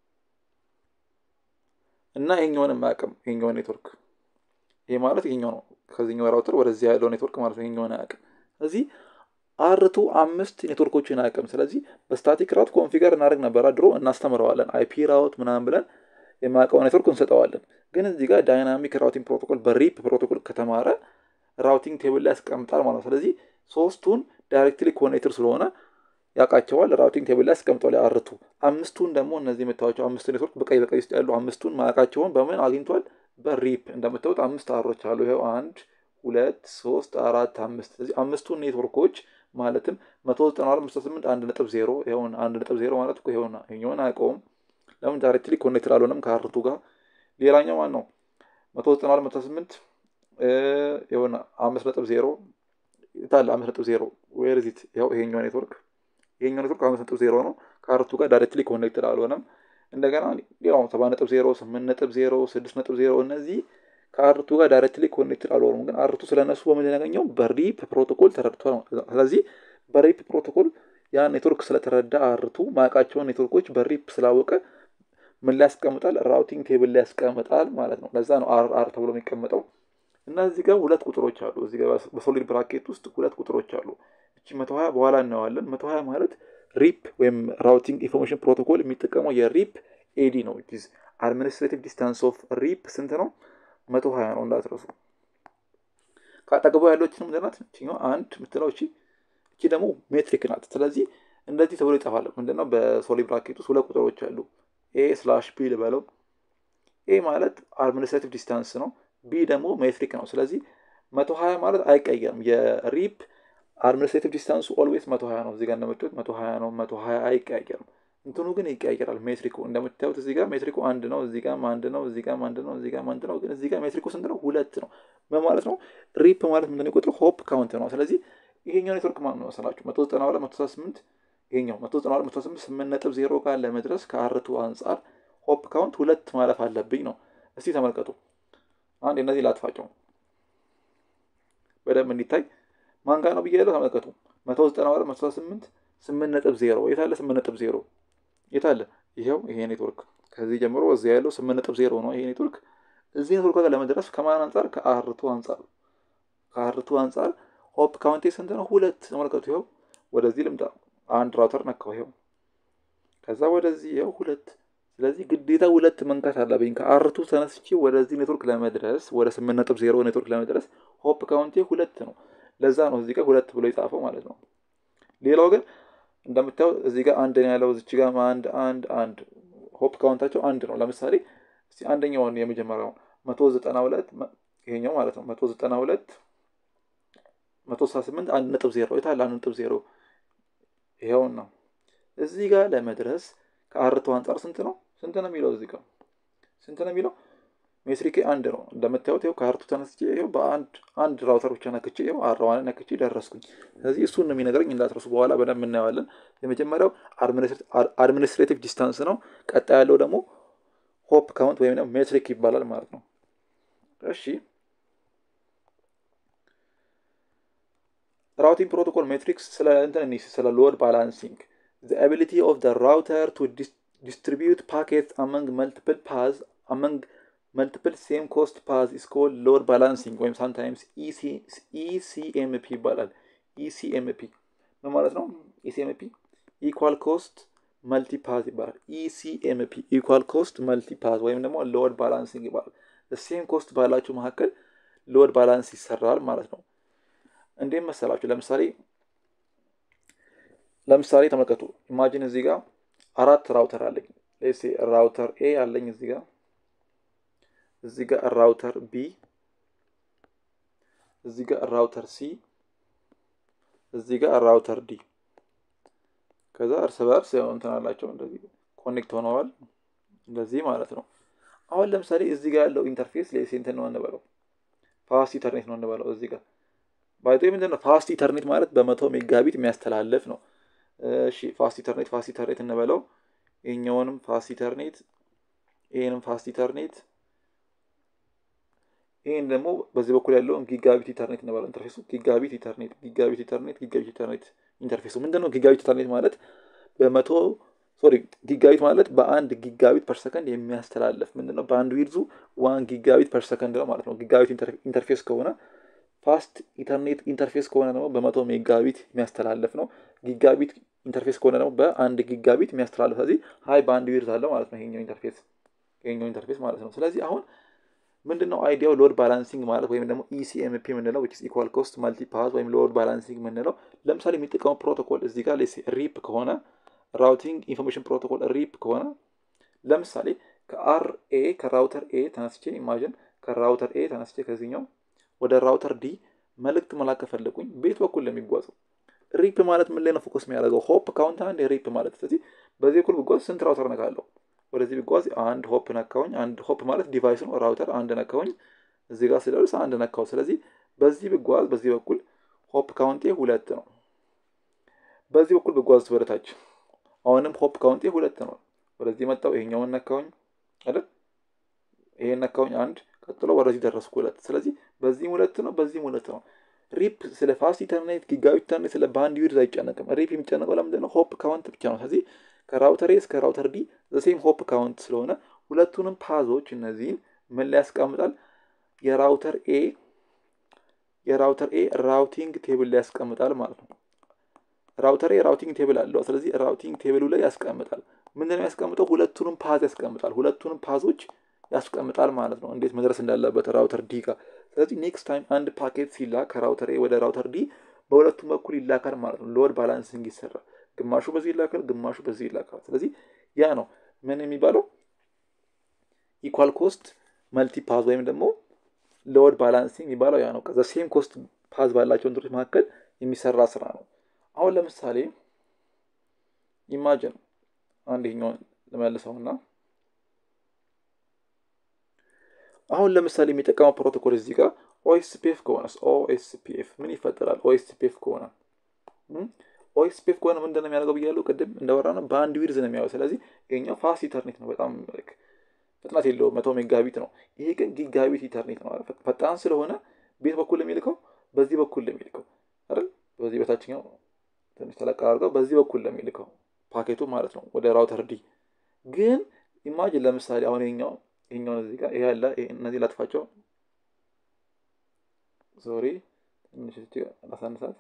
እና ይሄኛውንም አያውቅም። ይሄኛውን ኔትወርክ ይሄ ማለት ይሄኛው ነው። ከዚህኛው ራውተር ወደዚህ ያለው ኔትወርክ ማለት ነው። ይሄኛውን አያውቅም። ስለዚህ አርቱ አምስት ኔትወርኮችን አያውቅም። ስለዚህ በስታቲክ ራውት ኮንፊገር እናደርግ ነበረ ድሮ እናስተምረዋለን። አይፒ ራውት ምናምን ብለን የማያውቀው ኔትወርክ እንሰጠዋለን። ግን እዚህ ጋር ዳይናሚክ ራውቲንግ ፕሮቶኮል በሪፕ ፕሮቶኮል ከተማረ ራውቲንግ ቴብል ላይ ያስቀምጣል ማለት ነው። ስለዚህ ሶስቱን ዳይሬክትሊ ኮኔክትድ ስለሆነ ያውቃቸዋል። ራውቲንግ ቴብል ላይ ያስቀምጧል አርቱ። አምስቱን ደግሞ እነዚህ የምታዩቸው አምስቱ ኔትወርክ በቀይ በቀይ ውስጥ ያሉ አምስቱን ማያውቃቸውን በምን አግኝቷል? በሪፕ እንደምታዩት አምስት አሮች አሉ። ይኸው አንድ ሁለት ሶስት አራት አምስት። ስለዚህ አምስቱን ኔትወርኮች ማለትም መቶ ዘጠና ሁለት መቶ ስምንት አንድ ነጥብ ዜሮ ይኸውን አንድ ነጥብ ዜሮ ማለት እኮ ይኸውና ይኸኛውን አያውቀውም። ለምን ዳይሬክትሊ ኮኔክትድ አልሆነም ከአርቱ ጋር። ሌላኛው ማን ነው? መቶ ዘጠና ሁለት መቶ ስምንት የሆነ አምስት ነጥብ ዜሮ ታለ አምስት ነጥብ ዜሮ ዌር ዚት ያው ይሄኛው ኔትወርክ ይሄኛው ኔትወርክ አምስት ነጥብ ዜሮ ነው ከአርቱ ጋር ዳይሬክትሊ ኮኔክትድ አልሆነም። እንደገና ሌላው ሰባት ነጥብ ዜሮ ስምንት ነጥብ ዜሮ ስድስት ነጥብ ዜሮ እነዚህ ከአርቱ ጋር ዳይሬክትሊ ኮኔክትድ አልሆኑም። ግን አርቱ ስለነሱ በምን ያገኘው በሪፕ ፕሮቶኮል ተረድቷል። ስለዚህ በሪፕ ፕሮቶኮል ያ ኔትወርክ ስለተረዳ አርቱ ማያውቃቸውን ኔትወርኮች በሪፕ ስላወቀ ምን ላይ ያስቀምጣል? ራውቲንግ ቴብል ላይ ያስቀምጣል ማለት ነው። ለዛ ነው አር አር ተብሎ የሚቀመጠው። እና እዚህ ጋር ሁለት ቁጥሮች አሉ። እዚህ ጋር በሶሊድ ብራኬት ውስጥ ሁለት ቁጥሮች አሉ። እቺ መቶ ሀያ በኋላ እናየዋለን። መቶ ሀያ ማለት ሪፕ ወይም ራውቲንግ ኢንፎርሜሽን ፕሮቶኮል የሚጠቀመው የሪፕ ኤዲ ነው። ኢዝ አድሚኒስትሬቲቭ ዲስታንስ ኦፍ ሪፕ ስንት ነው? መቶ ሀያ ነው እንዳትረሱ። ከአጠገቡ ያለችን ምንድን ናት? እችኛዋ አንድ የምትለው እቺ እቺ ደግሞ ሜትሪክ ናት። ስለዚህ እንደዚህ ተብሎ ይጠፋል። ምንድነው በሶሊድ ብራኬት ውስጥ ሁለት ቁጥሮች አሉ። ኤ ስላሽ ቢ ልበለው። ኤ ማለት አድሚኒስትሬቲቭ ዲስታንስ ነው። ቢ ደግሞ ሜትሪክ ነው። ስለዚህ መቶ ሀያ ማለት አይቀየርም። የሪፕ አድሚኒስትሬቲቭ ዲስታንሱ ኦልዌይስ መቶ ሀያ ነው። እዚጋ እንደምታዩት መቶ ሀያ ነው። መቶ ሀያ አይቀያየርም። እንትኑ ግን ይቀያየራል። ሜትሪኩ እንደምታዩት እዚህ ጋር ሜትሪኩ አንድ ነው። እዚህ ጋርም አንድ ነው። እዚህ ጋርም አንድ ነው። እዚህ ጋርም አንድ ነው። ግን እዚህ ጋር ሜትሪኩ ስንት ነው? ሁለት ነው። ምን ማለት ነው? ሪፕ ማለት ምንድን ነው? የቁጥሩ ሆፕ ካውንት ነው። ስለዚህ ይሄኛው ኔትወርክ ማን ነው መሰላችሁ? መቶ ዘጠና ሁለት መቶ ሰባ ስምንት ይሄኛው መቶ ዘጠና ሁለት መቶ ስምንት ስምንት ነጥብ ዜሮ ጋር ለመድረስ ከአርቱ አንጻር ሆፕ ካውንት ሁለት ማለፍ አለብኝ ነው። እስቲ ተመልከቱ። አንድ እነዚህ ላጥፋቸው በደንብ እንዲታይ ማን ጋር ነው ብዬ ያለው ተመልከቱ። መቶ ዘጠና ሁለት መቶ ስምንት ስምንት ነጥብ ዜሮ የታለ? ስምንት ነጥብ ዜሮ የታለ? ይኸው ይሄ ኔትወርክ ከዚህ ጀምሮ እዚያ ያለው ስምንት ነጥብ ዜሮ ነው። ይሄ ኔትወርክ እዚህ ኔትወርክ ጋር ለመድረስ ከማን አንጻር? ከአርቱ አንጻር ከአርቱ አንጻር ሆፕ ካውንቴ ስንት ነው? ሁለት። ተመልከቱ። ይኸው ወደዚህ ልምጣ። አንድ ራውተር ነካው። ይኸው ከዛ ወደዚህ ይኸው ሁለት ስለዚህ ግዴታ ሁለት መንካት አለብኝ። ከአርቱ ተነስቼ ወደዚህ ኔትወርክ ለመድረስ ወደ ስምንት ነጥብ ዜሮ ኔትወርክ ለመድረስ ሆፕ ካውንቴ ሁለት ነው። ለዛ ነው እዚህ ጋር ሁለት ብሎ የጻፈው ማለት ነው። ሌላው ግን እንደምታየው እዚህ ጋር አንድ ነው ያለው፣ እዚች ጋር አንድ አንድ አንድ ሆፕ ካውንታቸው አንድ ነው። ለምሳሌ እስቲ አንደኛውን የመጀመሪያውን መቶ ዘጠና ሁለት ይሄኛው ማለት ነው መቶ ዘጠና ሁለት መቶ ስልሳ ስምንት አንድ ነጥብ ዜሮ የታለ? አንድ ነጥብ ዜሮ ይኸውን ነው። እዚህ ጋር ለመድረስ ከአርቱ አንጻር ስንት ነው ስንት ነው የሚለው እዚህ ጋር ስንት ነው የሚለው ሜትሪኬ አንድ ነው እንደምታዩት ይኸው ከአርቱ ተነስቼ ይኸው በአንድ አንድ ራውተር ብቻ ነክቼ ይኸው አራዋን ነክቼ ደረስኩኝ ስለዚህ እሱን ነው የሚነግረኝ እንዳትረሱ በኋላ በደንብ እናየዋለን የመጀመሪያው አድሚኒስትሬቲቭ ዲስታንስ ነው ቀጣይ ያለው ደግሞ ሆፕ ካውንት ወይም ደግሞ ሜትሪክ ይባላል ማለት ነው እሺ ራውቲንግ ፕሮቶኮል ሜትሪክስ ስለ እንትን ስለ ሎድ ባላንሲንግ the ability of the router to dis distribute packets among multiple paths among multiple same cost paths is called load balancing ወይም sometimes EC, ECMP ይባላል ECMP ምን ማለት ነው ECMP equal cost multi path ይባላል ECMP equal cost multi path ወይም ደግሞ load balancing ይባላል the same cost ባላችሁ መካከል ሎድ ባላንስ ይሰራል ማለት ነው እንዴት መሰላችሁ? ለምሳሌ ለምሳሌ ተመልከቱ። ኢማጂን እዚህ ጋር አራት ራውተር አለኝ። ሌሴ ራውተር ኤ አለኝ እዚህ ጋር እዚህ ጋር ራውተር ቢ እዚህ ጋር ራውተር ሲ እዚህ ጋር ራውተር ዲ ከዛ እርስ በእርስ ያው እንትን አላቸው እንደዚህ ኮኔክት ሆነዋል እንደዚህ ማለት ነው። አሁን ለምሳሌ እዚህ ጋር ያለው ኢንተርፌስ ሌሴ እንትን ነው እንበለው ፋስት ኢተርኔት ነው እንበለው እዚህ ጋር ባይቶ ምንድን ነው ፋስት ኢተርኔት ማለት በመቶ ሜጋቢት የሚያስተላልፍ ነው። እሺ ፋስት ኢተርኔት ፋስት ኢተርኔት እንበለው ይሄኛውንም ፋስት ኢተርኔት ይሄንም ፋስት ኢተርኔት ይህን ደግሞ በዚህ በኩል ያለውን ጊጋቢት ኢተርኔት እንበለው ኢንተርፌሱ ጊጋቢት ኢተርኔት ጊጋቢት ኢተርኔት ጊጋቢት ኢተርኔት ኢንተርፌሱ ምንድን ነው? ጊጋቢት ኢተርኔት ማለት በመቶ ሶሪ ጊጋቢት ማለት በአንድ ጊጋቢት ፐር ሰከንድ የሚያስተላልፍ ምንድን ነው? በአንድ ዊድዙ ዋን ጊጋቢት ፐር ሰከንድ ነው ማለት ነው። ጊጋቢት ኢንተርፌስ ከሆነ ፋስት ኢንተርኔት ኢንተርፌስ ከሆነ ደግሞ በመቶ ሜጋቢት የሚያስተላልፍ ነው። ጊጋቢት ኢንተርፌስ ከሆነ ደግሞ በአንድ ጊጋቢት የሚያስተላልፍ ስለዚህ ሀይ በአንድ ዊድዝ አለው ማለት ነው ይሄኛው ኢንተርፌስ ይሄኛው ኢንተርፌስ ማለት ነው። ስለዚህ አሁን ምንድን ነው አይዲያው ሎድ ባላንሲንግ ማለት ወይም ደግሞ ኢሲኤምፒ የምንለው ዊች ኢኳል ኮስት ማልቲ ፓዝ ወይም ሎድ ባላንሲንግ የምንለው ለምሳሌ የሚጠቀመው ፕሮቶኮል እዚህ ጋር ሪፕ ከሆነ ራውቲንግ ኢንፎርሜሽን ፕሮቶኮል ሪፕ ከሆነ ለምሳሌ ከአር ኤ ከራውተር ኤ ተነስቼ ኢማጅን ከራውተር ኤ ተነስቼ ከዚህኛው ወደ ራውተር ዲ መልእክት መላክ ከፈለጉኝ ቤት በኩል ለሚጓዘው ሪፕ ማለት ምን ላይ ነው ፎከስ የሚያደርገው? ሆፕ ካውንት አንድ ሪፕ ማለት ስለዚህ በዚህ በኩል ብጓዝ ስንት ራውተር ነካለሁ? ወደዚህ ቢጓዝ አንድ ሆፕ ነካውኝ። አንድ ሆፕ ማለት ዲቫይስ ነው። ራውተር አንድ ነካውኝ። እዚህ ጋር ስደርስ አንድ ነካው። ስለዚህ በዚህ ብጓዝ በዚህ በኩል ሆፕ ካውንቴ ሁለት ነው። በዚህ በኩል ብጓዝ ወደታች አሁንም ሆፕ ካውንቴ ሁለት ነው። ወደዚህ መጣው፣ ይሄኛውን ነካውኝ አይደል? ይሄን ነካውኝ አንድ፣ ቀጥሎ ወደዚህ ደረስኩ ሁለት። ስለዚህ በዚህም ሁለት ነው፣ በዚህም ሁለት ነው። ሪፕ ስለ ፋስት ኢንተርኔት ጊጋቢት ኢንተርኔት ስለ ባንድ ዊድዝ አይጨነቅም። ሪፕ የሚጨነቀው ለምንድን ነው? ሆፕ ካውንት ብቻ ነው። ስለዚህ ከራውተር ኤ እስከ ራውተር ዲ ዘሴም ሆፕ ካውንት ስለሆነ ሁለቱንም ፓዞች እነዚህን ምን ላይ ያስቀምጣል? የራውተር ኤ የራውተር ኤ ራውቲንግ ቴብል ላይ ያስቀምጣል ማለት ነው። ራውተር ኤ ራውቲንግ ቴብል አለው። ስለዚህ ራውቲንግ ቴብሉ ላይ ያስቀምጣል። ምንድነው ያስቀምጠው? ሁለቱንም ፓዝ ያስቀምጣል። ሁለቱንም ፓዞች ያስቀምጣል ማለት ነው፣ እንዴት መድረስ እንዳለበት ራውተር ዲ ጋር። ስለዚህ ኔክስት ታይም አንድ ፓኬት ሲላክ ከራውተር ኤ ወደ ራውተር ዲ በሁለቱም በኩል ይላካል ማለት ነው። ሎድ ባላንሲንግ ይሰራል። ግማሹ በዚህ ይላካል፣ ግማሹ በዚህ ይላካል። ስለዚህ ያ ነው ምን የሚባለው ኢኳል ኮስት መልቲ ፓዝ ወይም ደግሞ ሎድ ባላንሲንግ የሚባለው ያ ነው። ከዛ ሴም ኮስት ፓዝ ባላቸው እንትኖች መካከል የሚሰራ ስራ ነው። አሁን ለምሳሌ ኢማጅን አንድ ይኸኛውን ልመልሰውና አሁን ለምሳሌ የሚጠቀመው ፕሮቶኮል እዚህ ጋር ኦኤስፒኤፍ ከሆነ ኦኤስፒኤፍ ምን ይፈጠራል? ኦኤስፒኤፍ ከሆነ ኦኤስፒኤፍ ከሆነ ምንድን ነው የሚያደርገው ብያለሁ ቅድም እንደወራ ነው በአንድ ዊድዝ ነው የሚያየው። ስለዚህ ይሄኛው ፋስት ኢተርኔት ነው፣ በጣም ፍጥነት የለውም፣ መቶ ሜጋቢት ነው። ይሄ ግን ጊጋቢት ኢተርኔት ነው። ፈጣን ስለሆነ ቤት በኩል የሚልከው በዚህ በኩል ለሚልከው አይደል? በዚህ በታችኛው ትንሽ ተለቅ አድርገው በዚህ በኩል ለሚልከው ፓኬቱ ማለት ነው ወደ ራውተር ዲ። ግን ኢማጅን ለምሳሌ አሁን ይሄኛው ይሄኛውን እዚህ ጋር ይሄ ያለ እነዚህ ላጥፋቸው፣ ሶሪ ትንሽ ላሳንሳት።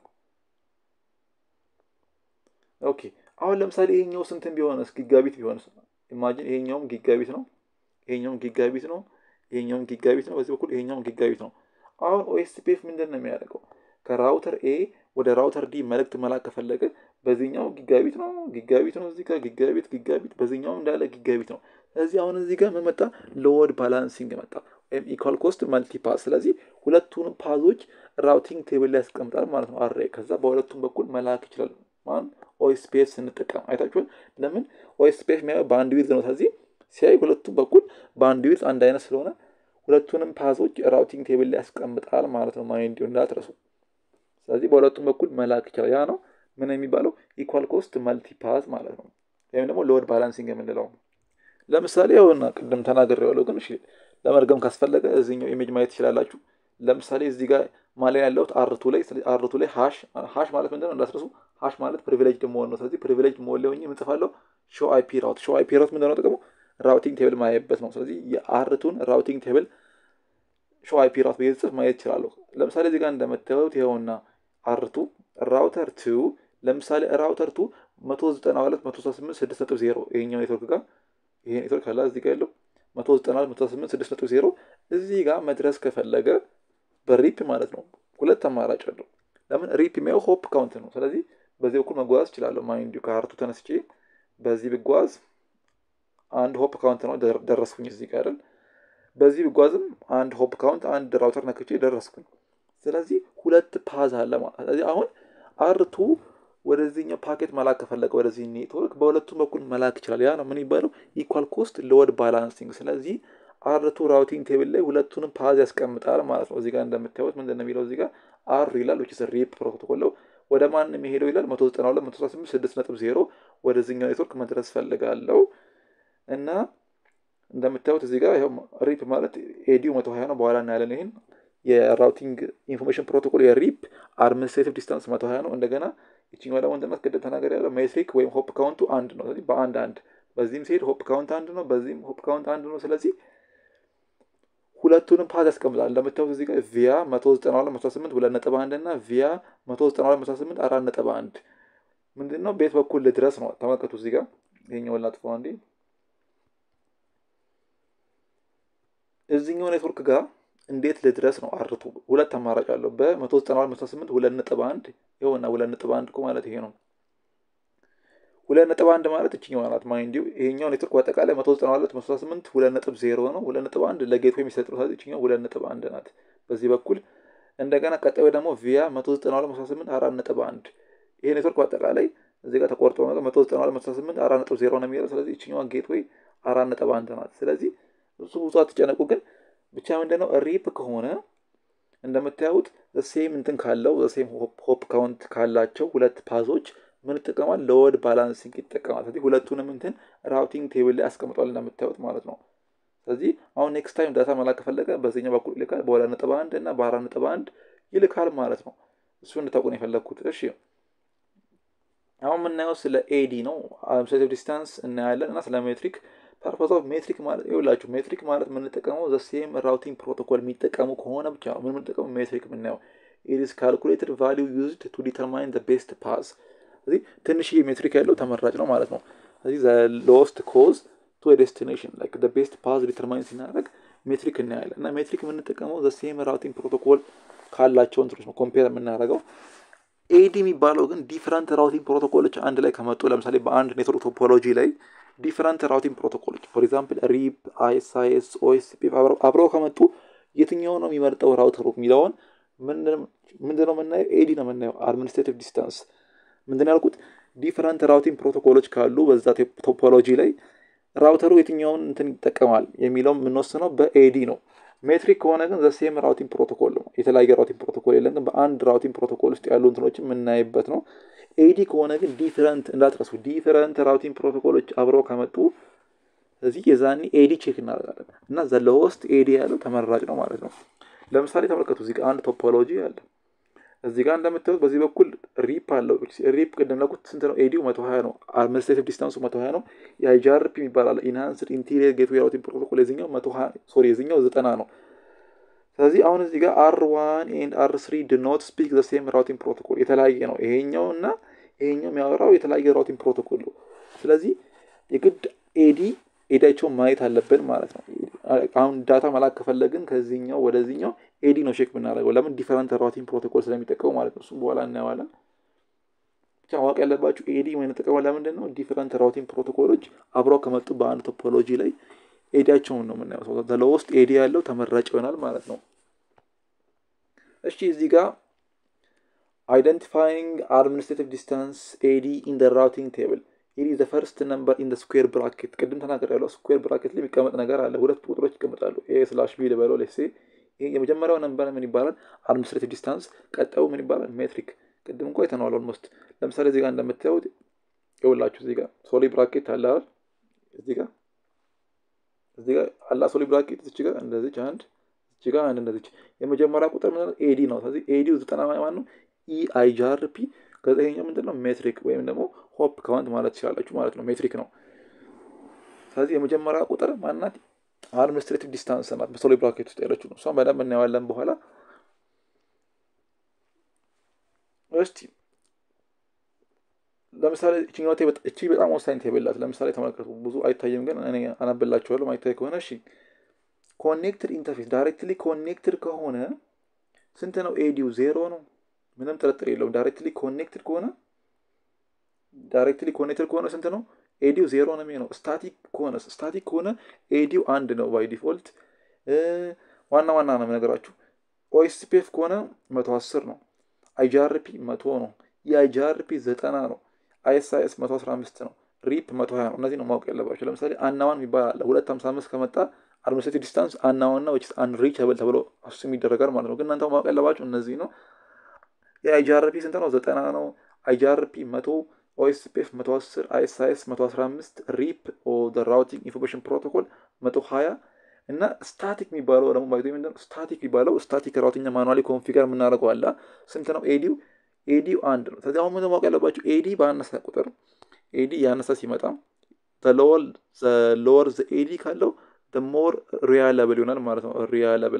ኦኬ አሁን ለምሳሌ ይሄኛው ስንትን ቢሆንስ ጊጋቢት ቢሆንስ? ኢማጂን ይሄኛውም ጊጋቢት ነው፣ ይሄኛውም ጊጋቢት ነው፣ ይሄኛውም ጊጋቢት ነው፣ በዚህ በኩል ይሄኛውም ጊጋቢት ነው። አሁን ኦኤስፒኤፍ ምንድን ነው የሚያደርገው? ከራውተር ኤ ወደ ራውተር ዲ መልእክት መላክ ከፈለገ በዚህኛው ጊጋቢት ነው፣ ጊጋቢት ነው፣ እዚህ ጋር ጊጋቢት ጊጋቢት፣ በዚህኛው እንዳለ ጊጋቢት ነው። ስለዚህ አሁን እዚህ ጋር ምን መጣ? ሎድ ባላንሲንግ መጣ፣ ወይም ኢኳል ኮስት መልቲ ፓዝ። ስለዚህ ሁለቱንም ፓዞች ራውቲንግ ቴብል ላይ ያስቀምጣል ማለት ነው አሬ። ከዛ በሁለቱም በኩል መላክ ይችላል። ማን ኦኤስፒኤፍ ስንጠቀም አይታችኋል። ለምን ኦኤስፒኤፍ የሚያየው በአንድ ዊዝ ነው። ስለዚህ ሲያይ ሁለቱም በኩል በአንድ ዊዝ አንድ አይነት ስለሆነ ሁለቱንም ፓዞች ራውቲንግ ቴብል ላይ ያስቀምጣል ማለት ነው። ማይንድ እንዳትረሱ። ስለዚህ በሁለቱም በኩል መላክ ይችላል። ያ ነው ምን የሚባለው ኢኳል ኮስት መልቲ ፓዝ ማለት ነው። ወይም ደግሞ ሎድ ባላንሲንግ የምንለው ለምሳሌ ያውና ቅድም ተናግሬዋለሁ፣ ግን እሺ ለመድገም ካስፈለገ እዚህኛው ኢሜጅ ማየት ትችላላችሁ። ለምሳሌ እዚህ ጋር ማሊያ ያለሁት አርቱ ላይ አርቱ ላይ ሃሽ ሃሽ ማለት ምንድነው እንዳትረሱ። ሃሽ ማለት ፕሪቪሌጅ መሆን ነው። ስለዚህ ፕሪቪሌጅ መሆን ላይ ሆኜ የምጽፋለሁ ሾ አይፒ ራውት። ሾ አይፒ ራውት ምንድነው ጥቅሙ? ራውቲንግ ቴብል ማየበት ነው። ስለዚህ የአርቱን ራውቲንግ ቴብል ሾ አይፒ ራውት ብዬ ጽፍ ማየት ይችላለሁ። ለምሳሌ እዚህ ጋር እንደምታዩት ይኸውና አርቱ ራውተር ቱ ለምሳሌ ራውተር ቱ መቶ ዘጠና ሁለት መቶ ሰባ ስምንት ስድስት ነጥብ ዜሮ ይሄኛው ኔትወርክ ጋር ይሄ ኔትወርክ አላ እዚህ ጋር ያለው መቶ ዘጠና ሁለት መቶ ስምንት ስድስት ነጥብ ዜሮ እዚህ ጋር መድረስ ከፈለገ በሪፕ ማለት ነው ሁለት አማራጭ አለው። ለምን ሪፕ የሚያየው ሆፕ ካውንት ነው። ስለዚህ በዚህ በኩል መጓዝ እችላለሁ። ማይንድ ከአርቱ ተነስቼ በዚህ ብጓዝ አንድ ሆፕ ካውንት ነው ደረስኩኝ እዚህ ጋር አይደል። በዚህ ብጓዝም አንድ ሆፕ ካውንት አንድ ራውተር ነክቼ ደረስኩኝ። ስለዚህ ሁለት ፓዝ አለ ማለት ስለዚህ አሁን አርቱ ወደዚህኛው ፓኬት መላክ ከፈለገ ወደዚህ ኔትወርክ በሁለቱም በኩል መላክ ይችላል። ያ ነው ምን ይባለው ኢኳል ኮስት ሎድ ባላንሲንግ። ስለዚህ አርቱ ራውቲንግ ቴብል ላይ ሁለቱንም ፓዝ ያስቀምጣል ማለት ነው። እዚህ ጋር እንደምታዩት ምንድን ነው የሚለው እዚህ ጋር አር ይላል ዊች ሪፕ ፕሮቶኮል ነው። ወደ ማን የሚሄደው ይላል መቶ ዘጠና ሁለት መቶ አስራ ስምንት ስድስት ነጥብ ዜሮ ወደዚህኛው ኔትወርክ መድረስ ፈልጋለው እና እንደምታዩት እዚህ ጋር ይኸው ሪፕ ማለት ኤዲው መቶ ሀያ ነው። በኋላ እናያለን ይህን የራውቲንግ ኢንፎርሜሽን ፕሮቶኮል የሪፕ አድሚኒስትሬቲቭ ዲስታንስ መቶ ሀያ ነው። እንደገና ይችኛው ደግሞ ምንድን ናት? ቅድም ተናገር ያለው ሜትሪክ ወይም ሆፕ ካውንቱ አንድ ነው። ስለዚህ በአንድ አንድ በዚህም ሲሄድ ሆፕ ካውንት አንድ ነው፣ በዚህም ሆፕ ካውንት አንድ ነው። ስለዚህ ሁለቱንም ፓዝ ያስቀምጣል። እንደምታዩት እዚህ ጋር ቪያ መቶ ዘጠና ሁለት መቶ ስምንት ሁለት ነጥብ አንድ እና ቪያ መቶ ዘጠና ሁለት መቶ ስምንት አራት ነጥብ አንድ ምንድን ነው ቤት በኩል ልድረስ ነው። ተመልከቱ እዚህ ጋር ይሄኛውን ላጥፈው አንዴ እዚህኛው ኔትወርክ ጋር እንዴት ልድረስ ነው? አርቱ ሁለት አማራጭ አለው። በመቶ ዘጠና ሁለት መቶ ስምንት ሁለት ነጥብ አንድ ይኸውና፣ ሁለት ነጥብ አንድ እኮ ማለት ይሄ ነው። ሁለት ነጥብ አንድ ማለት እችኛዋ ናት። ማይንዲው ይሄኛው ኔትወርክ በአጠቃላይ መቶ ዘጠና ሁለት መቶ ስምንት ሁለት ነጥብ ዜሮ ነው። ሁለት ነጥብ አንድ ለጌትዌይ የሚሰጥ ነው። ስለዚህ እችኛው ሁለት ነጥብ አንድ ናት በዚህ በኩል። እንደገና ቀጣዩ ደግሞ ቪያ መቶ ዘጠና ሁለት መቶ ስምንት አራት ነጥብ አንድ ይሄ ኔትወርክ በአጠቃላይ እዚህ ጋር ተቆርጦ ነው መቶ ዘጠና ሁለት መቶ ስምንት አራት ነጥብ ዜሮ ነው የሚለው። ስለዚህ እችኛዋ ጌትዌይ አራት ነጥብ አንድ ናት። ስለዚህ እሱ ብዙ አትጨነቁ ግን ብቻ ምንድነው ሪፕ ከሆነ እንደምታዩት ሴም እንትን ካለው ሴም ሆፕ ካውንት ካላቸው ሁለት ፓዞች ምን ይጠቀማል? ሎድ ባላንሲንግ ይጠቀማል። ስለዚህ ሁለቱንም እንትን ራውቲንግ ቴብል ላይ አስቀምጧል እንደምታዩት ማለት ነው። ስለዚህ አሁን ኔክስት ታይም ዳታ መላክ ከፈለገ በዚህኛው በኩል ይልካል፣ በሁለት ነጥብ አንድ እና በአራት ነጥብ አንድ ይልካል ማለት ነው። እሱ እንድታውቁ ነው የፈለግኩት። እሺ አሁን የምናየው ስለ ኤዲ ነው፣ አድሚኒስትሬቲቭ ዲስታንስ እናያለን እና ስለ ሜትሪክ ፐርፖዝ ኦፍ ሜትሪክ ማለት ይኸውላችሁ ሜትሪክ ማለት የምንጠቀመው ዘ ሴም ራውቲንግ ፕሮቶኮል የሚጠቀሙ ከሆነ ብቻ ነው ምን የምንጠቀመው ሜትሪክ የምናየው ኢት ኢዝ ካልኩሌትድ ቫሊዩ ዩዝድ ቱ ዲተርማይን ዘ ቤስት ፓዝ ስለዚህ ትንሽዬ ሜትሪክ ያለው ተመራጭ ነው ማለት ነው ስለዚህ ዘ ሎስት ኮዝ ቱ ዴስቲኔሽን ላይክ ዘ ቤስት ፓዝ ዲተርማይን ሲናደርግ ሜትሪክ እናያለን እና ሜትሪክ የምንጠቀመው ዘ ሴም ራውቲንግ ፕሮቶኮል ካላቸው እንትኖች ነው ኮምፔር የምናደርገው ኤዲ የሚባለው ግን ዲፍረንት ራውቲንግ ፕሮቶኮሎች አንድ ላይ ከመጡ ለምሳሌ በአንድ ኔትወርክ ቶፖሎጂ ላይ ዲፍረንት ራውቲንግ ፕሮቶኮሎች ፎር ኤግዛምፕል ሪፕ አይኤስአይኤስ ኦኤስፒ አብረው ከመጡ የትኛው ነው የሚመርጠው ራውተሩ የሚለውን ምንድነው የምናየው? ኤዲ ነው የምናየው። አድሚኒስትሬቲቭ ዲስታንስ ምንድን ያልኩት ዲፍረንት ራውቲንግ ፕሮቶኮሎች ካሉ በዛ ቶፖሎጂ ላይ ራውተሩ የትኛውን እንትን ይጠቀማል የሚለው የምንወስነው በኤዲ ነው። ሜትሪክ ከሆነ ግን ዘሴም ራውቲንግ ፕሮቶኮል ነው። የተለያየ ራውቲንግ ፕሮቶኮል የለም፣ ግን በአንድ ራውቲንግ ፕሮቶኮል ውስጥ ያሉ እንትኖችን የምናይበት ነው። ኤዲ ከሆነ ግን ዲፍረንት እንዳትረሱ፣ ዲፍረንት ራውቲንግ ፕሮቶኮሎች አብረው ከመጡ ስለዚህ የዛኔ ኤዲ ቼክ እናደርጋለን እና ዘለወስት ኤዲ ያለው ተመራጭ ነው ማለት ነው። ለምሳሌ ተመልከቱ፣ እዚህ ጋር አንድ ቶፖሎጂ አለ። እዚህ ጋር እንደምታዩት በዚህ በኩል ሪፕ አለው። ሪፕ ቅድም ላልኩት ስንት ነው? ኤዲው መቶ ሀያ ነው። አድሚኒስትሬቲቭ ዲስታንሱ መቶ ሀያ ነው። የአይጃርፒ የሚባል አለ ኢንሃንስድ ኢንቴሪየር ጌትዌይ ራውቲንግ ፕሮቶኮል የዚኛው መቶ ሀያ ሶሪ የዚኛው ዘጠና ነው። ስለዚህ አሁን እዚህ ጋር አር ዋን ኤንድ አር ስሪ ድ ኖት ስፒክ ዘ ሴም ራውቲንግ ፕሮቶኮል የተለያየ ነው። ይሄኛው እና ይሄኛው የሚያወራው የተለያየ ራውቲንግ ፕሮቶኮል ነው። ስለዚህ የግድ ኤዲ ኤዲያቸውን ማየት አለብን ማለት ነው። አሁን ዳታ መላክ ከፈለግን ከዚህኛው ወደዚህኛው ኤዲ ነው ቼክ የምናደርገው። ለምን ዲፈረንት ራውቲንግ ፕሮቶኮል ስለሚጠቀሙ ማለት ነው። እሱም በኋላ እናየዋለን። ብቻ ማወቅ ያለባችሁ ኤዲ የምንጠቀመው ለምንድን ነው? ዲፈረንት ራውቲንግ ፕሮቶኮሎች አብረው ከመጡ በአንድ ቶፖሎጂ ላይ ኤዲያቸውን ነው የምናየው። ለውስጥ ኤዲ ያለው ተመራጭ ይሆናል ማለት ነው። እሺ እዚህ ጋር አይደንቲፋይንግ አድሚኒስትሬቲቭ ዲስታንስ ኤዲ ኢን ደ ራውቲንግ ቴብል ኢት ኢዝ ዘ ፈርስት ነምበር ኢን ስኩዌር ብራኬት። ቅድም ተናገር ያለው ስኩዌር ብራኬት ላይ የሚቀመጥ ነገር አለ። ሁለት ቁጥሮች ይቀመጣሉ። ኤ ስላሽ ቢ ልበለው ሌሴ። ይሄ የመጀመሪያው ነምበር ምን ይባላል? አድሚኒስትሬቲቭ ዲስታንስ። ቀጣዩ ምን ይባላል? ሜትሪክ። ቅድም እንኳ የተነዋል ኦልሞስት። ለምሳሌ እዚህ ጋር እንደምታዩት ይኸውላችሁ እዚህ ጋር ሶሊ ብራኬት አለ አይደል? እዚህ ጋር እዚህ ጋር አላ ሶሊ ብራኬት እዚህ ጋር እንደዚች አንድ እዚህ ጋር አንድ እንደዚች። የመጀመሪያ ቁጥር ምን ኤዲ ነው። ስለዚህ ኤዲው ዘጠና ማን ነው? ኢ አይጃርፒ ከዛ ይሄኛው ምንድን ነው ሜትሪክ ወይም ደግሞ ሆፕ ካውንት ማለት ትችላላችሁ ማለት ነው። ሜትሪክ ነው። ስለዚህ የመጀመሪያ ቁጥር ማናት? አድሚኒስትሬቲቭ ዲስታንስ ናት። በሶሊ ብራኬት ውስጥ ያለችው ነው። እሷን በደንብ እናየዋለን በኋላ። እስቲ ለምሳሌ እቺ በጣም ወሳኝ ቴብል ናት። ለምሳሌ ተመልከቱ። ብዙ አይታይም፣ ግን እኔ አነብላችኋለሁ። ማይታይ ከሆነ እሺ። ኮኔክትድ ኢንተርፌስ ዳይሬክትሊ ኮኔክትድ ከሆነ ስንት ነው ኤዲው? ዜሮ ነው። ምንም ጥርጥር የለውም። ዳይሬክትሊ ኮኔክትድ ከሆነ ዳይሬክትሊ ኮኔክትድ ከሆነ ስንት ነው? ኤዲው ዜሮ ነው የሚሆነው። ስታቲክ ከሆነ ስታቲክ ከሆነ ኤዲው አንድ ነው ባይ ዲፎልት። ዋና ዋና ነው የምነግራችሁ። ኦኤስፒኤፍ ከሆነ መቶ አስር ነው። አይጂአርፒ መቶ ነው። የአይጂአርፒ ዘጠና ነው። አይኤስአይኤስ መቶ አስራ አምስት ነው። ሪፕ መቶ ሀያ ነው። እነዚህ ነው ማወቅ ያለባቸው። ለምሳሌ አናዋን የሚባል አለ። ሁለት ሀምሳ አምስት ከመጣ አድሚኒስትሬቲቭ ዲስታንስ አናዋና ዊች አንሪቸብል ተብሎ አሱም ይደረጋል ማለት ነው። ግን እናንተ ማወቅ ያለባቸው እነዚህ ነው። የአይጂአርፒ ስንት ነው? ዘጠና ነው። አይጂአርፒ መቶ ኦኤስፒኤፍ 110 አይኤስአይኤስ 115 ሪፕ ራውቲንግ ኢንፎርሜሽን ፕሮቶኮል 120 እና ስታቲክ የሚባለው ደግሞ ባይቶ ምንድን ነው? ስታቲክ የሚባለው ስታቲክ ራውቲንግ ማኑዋሊ ኮንፊገር የምናደርገው አለ። ስንት ነው? ኤዲው ኤዲው አንድ ነው። ስለዚህ አሁን ምንድን ማወቅ ያለባቸው ኤዲ በአነሳ ቁጥር ኤዲ ያነሳ ሲመጣ ሎወር ዘ ኤዲ ካለው ሞር ሪያለብል ይሆናል ማለት ነው። ሪያለብል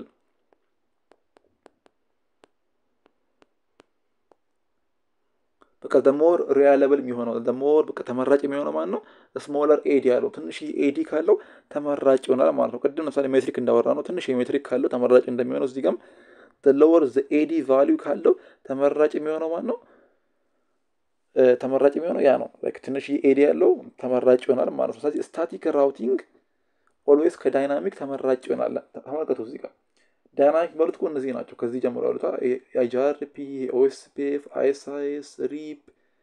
በቃ ደሞር ሪያለብል የሚሆነው ደሞር በቃ ተመራጭ የሚሆነው ማለት ነው። ስሞለር ኤዲ ያለው ትንሽ ኤዲ ካለው ተመራጭ ይሆናል ማለት ነው። ቅድም ለምሳሌ ሜትሪክ እንዳወራ ነው ትንሽ የሜትሪክ ካለው ተመራጭ እንደሚሆነው እዚህ ጋም ሎወር ዘ ኤዲ ቫሊዩ ካለው ተመራጭ የሚሆነው ማለት ነው። ተመራጭ የሚሆነው ያ ነው። ትንሽ ኤዲ ያለው ተመራጭ ይሆናል ማለት ነው። ስለዚህ ስታቲክ ራውቲንግ ኦልዌይስ ከዳይናሚክ ተመራጭ ይሆናል። ተመልከቱ እዚህ ጋር ዳይናሚክ በሉት እኮ እነዚህ ናቸው። ከዚህ ጀምሮ ያሉት አይጂአርፒ፣ ኦኤስፒኤፍ፣ አይኤስአይኤስ፣ ሪፕ፣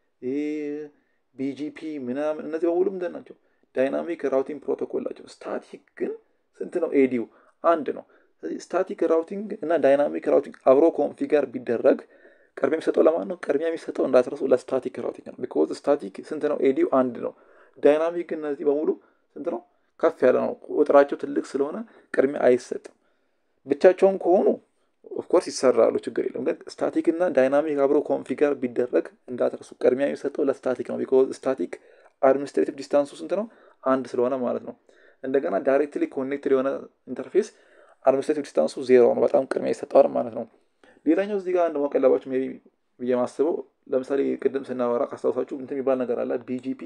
ቢጂፒ ምናምን እነዚህ በሙሉ ምንድን ናቸው? ዳይናሚክ ራውቲንግ ፕሮቶኮል ናቸው። ስታቲክ ግን ስንት ነው? ኤዲው አንድ ነው። ስለዚህ ስታቲክ ራውቲንግ እና ዳይናሚክ ራውቲንግ አብሮ ኮንፊገር ቢደረግ ቅድሚያ የሚሰጠው ለማን ነው? ቅድሚያ የሚሰጠው እንዳትረሱ ለስታቲክ ራውቲንግ ነው። ቢኮዝ ስታቲክ ስንት ነው? ኤዲው አንድ ነው። ዳይናሚክ ግን እነዚህ በሙሉ ስንት ነው? ከፍ ያለ ነው። ቁጥራቸው ትልቅ ስለሆነ ቅድሚያ አይሰጥም። ብቻቸውን ከሆኑ ኦፍኮርስ ይሰራሉ፣ ችግር የለም። ግን ስታቲክ እና ዳይናሚክ አብሮ ኮንፊገር ቢደረግ እንዳትረሱ ቅድሚያ የሚሰጠው ለስታቲክ ነው። ቢኮዝ ስታቲክ አድሚኒስትሬቲቭ ዲስታንሱ ስንት ነው? አንድ ስለሆነ ማለት ነው። እንደገና ዳይሬክትሊ ኮኔክትድ የሆነ ኢንተርፌስ አድሚኒስትሬቲቭ ዲስታንሱ ዜሮ ነው። በጣም ቅድሚያ ይሰጠዋል ማለት ነው። ሌላኛው እዚህ ጋር እንደማወቅ ያለባችሁ ሜይ ቢ ብዬ ማስበው ለምሳሌ ቅድም ስናወራ ካስታውሳችሁ እንትን የሚባል ነገር አለ ቢጂፒ።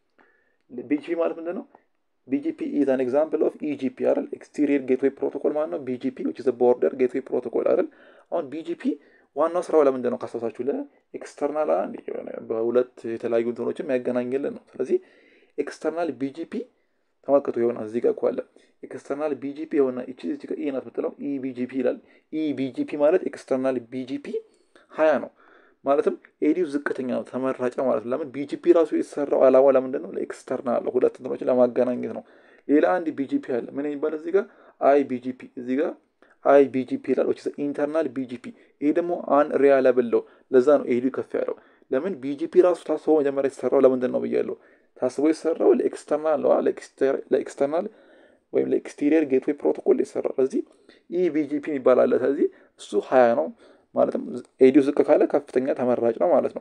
ቢጂፒ ማለት ምንድን ነው? ቢጂፒ ኢዝ አን ኤግዛምፕል ኦፍ ኢጂፒ አይደል? ኤክስቴሪየር ጌትዌይ ፕሮቶኮል ማለት ነው። ቢጂፒ ዊች ኢዝ ቦርደር ጌትዌይ ፕሮቶኮል አይደል? አሁን ቢጂፒ ዋናው ስራው ለምንድን ነው ካስታውሳችሁ? ለኤክስተርናል አንድ በሁለት የተለያዩ እንትኖችን የሚያገናኝልን ነው። ስለዚህ ኤክስተርናል ቢጂፒ ተመልከቱ የሆነ እዚህ ጋር እኮ አለ ኤክስተርናል ቢጂፒ የሆነ እቺ እዚህ ጋር ኢ ናት የምትለው ኢ ቢጂፒ ይላል። ኢ ቢጂፒ ማለት ኤክስተርናል ቢጂፒ ሀያ ነው ማለትም ኤዲው ዝቅተኛ ነው ተመራጭ ማለት ነው። ለምን ቢጂፒ ራሱ የተሰራው አላማ ለምንድን ነው? ለኤክስተርናል ነው፣ ሁለት እንትኖችን ለማገናኘት ነው። ሌላ አንድ ቢጂፒ አለ ምን የሚባል እዚህ ጋር አይ ቢጂፒ እዚህ ጋር አይ ቢጂፒ ይላል። ኢንተርናል ቢጂፒ ይሄ ደግሞ አን ሪያለብል ነው። ለዛ ነው ኤዲው ከፍ ያለው። ለምን ቢጂፒ ራሱ ታስቦ መጀመሪያ የተሰራው ለምንድን ነው ብያለሁ። ታስቦ የተሰራው ለኤክስተርናል ነው፣ ለኤክስተርናል ወይም ለኤክስቴሪየር ጌትዌይ ፕሮቶኮል ይሰራል። ስለዚህ ይህ ቢጂፒ የሚባል አለ። ስለዚህ እሱ ሀያ ነው ማለትም ኤዲው ዝቅ ካለ ከፍተኛ ተመራጭ ነው ማለት ነው።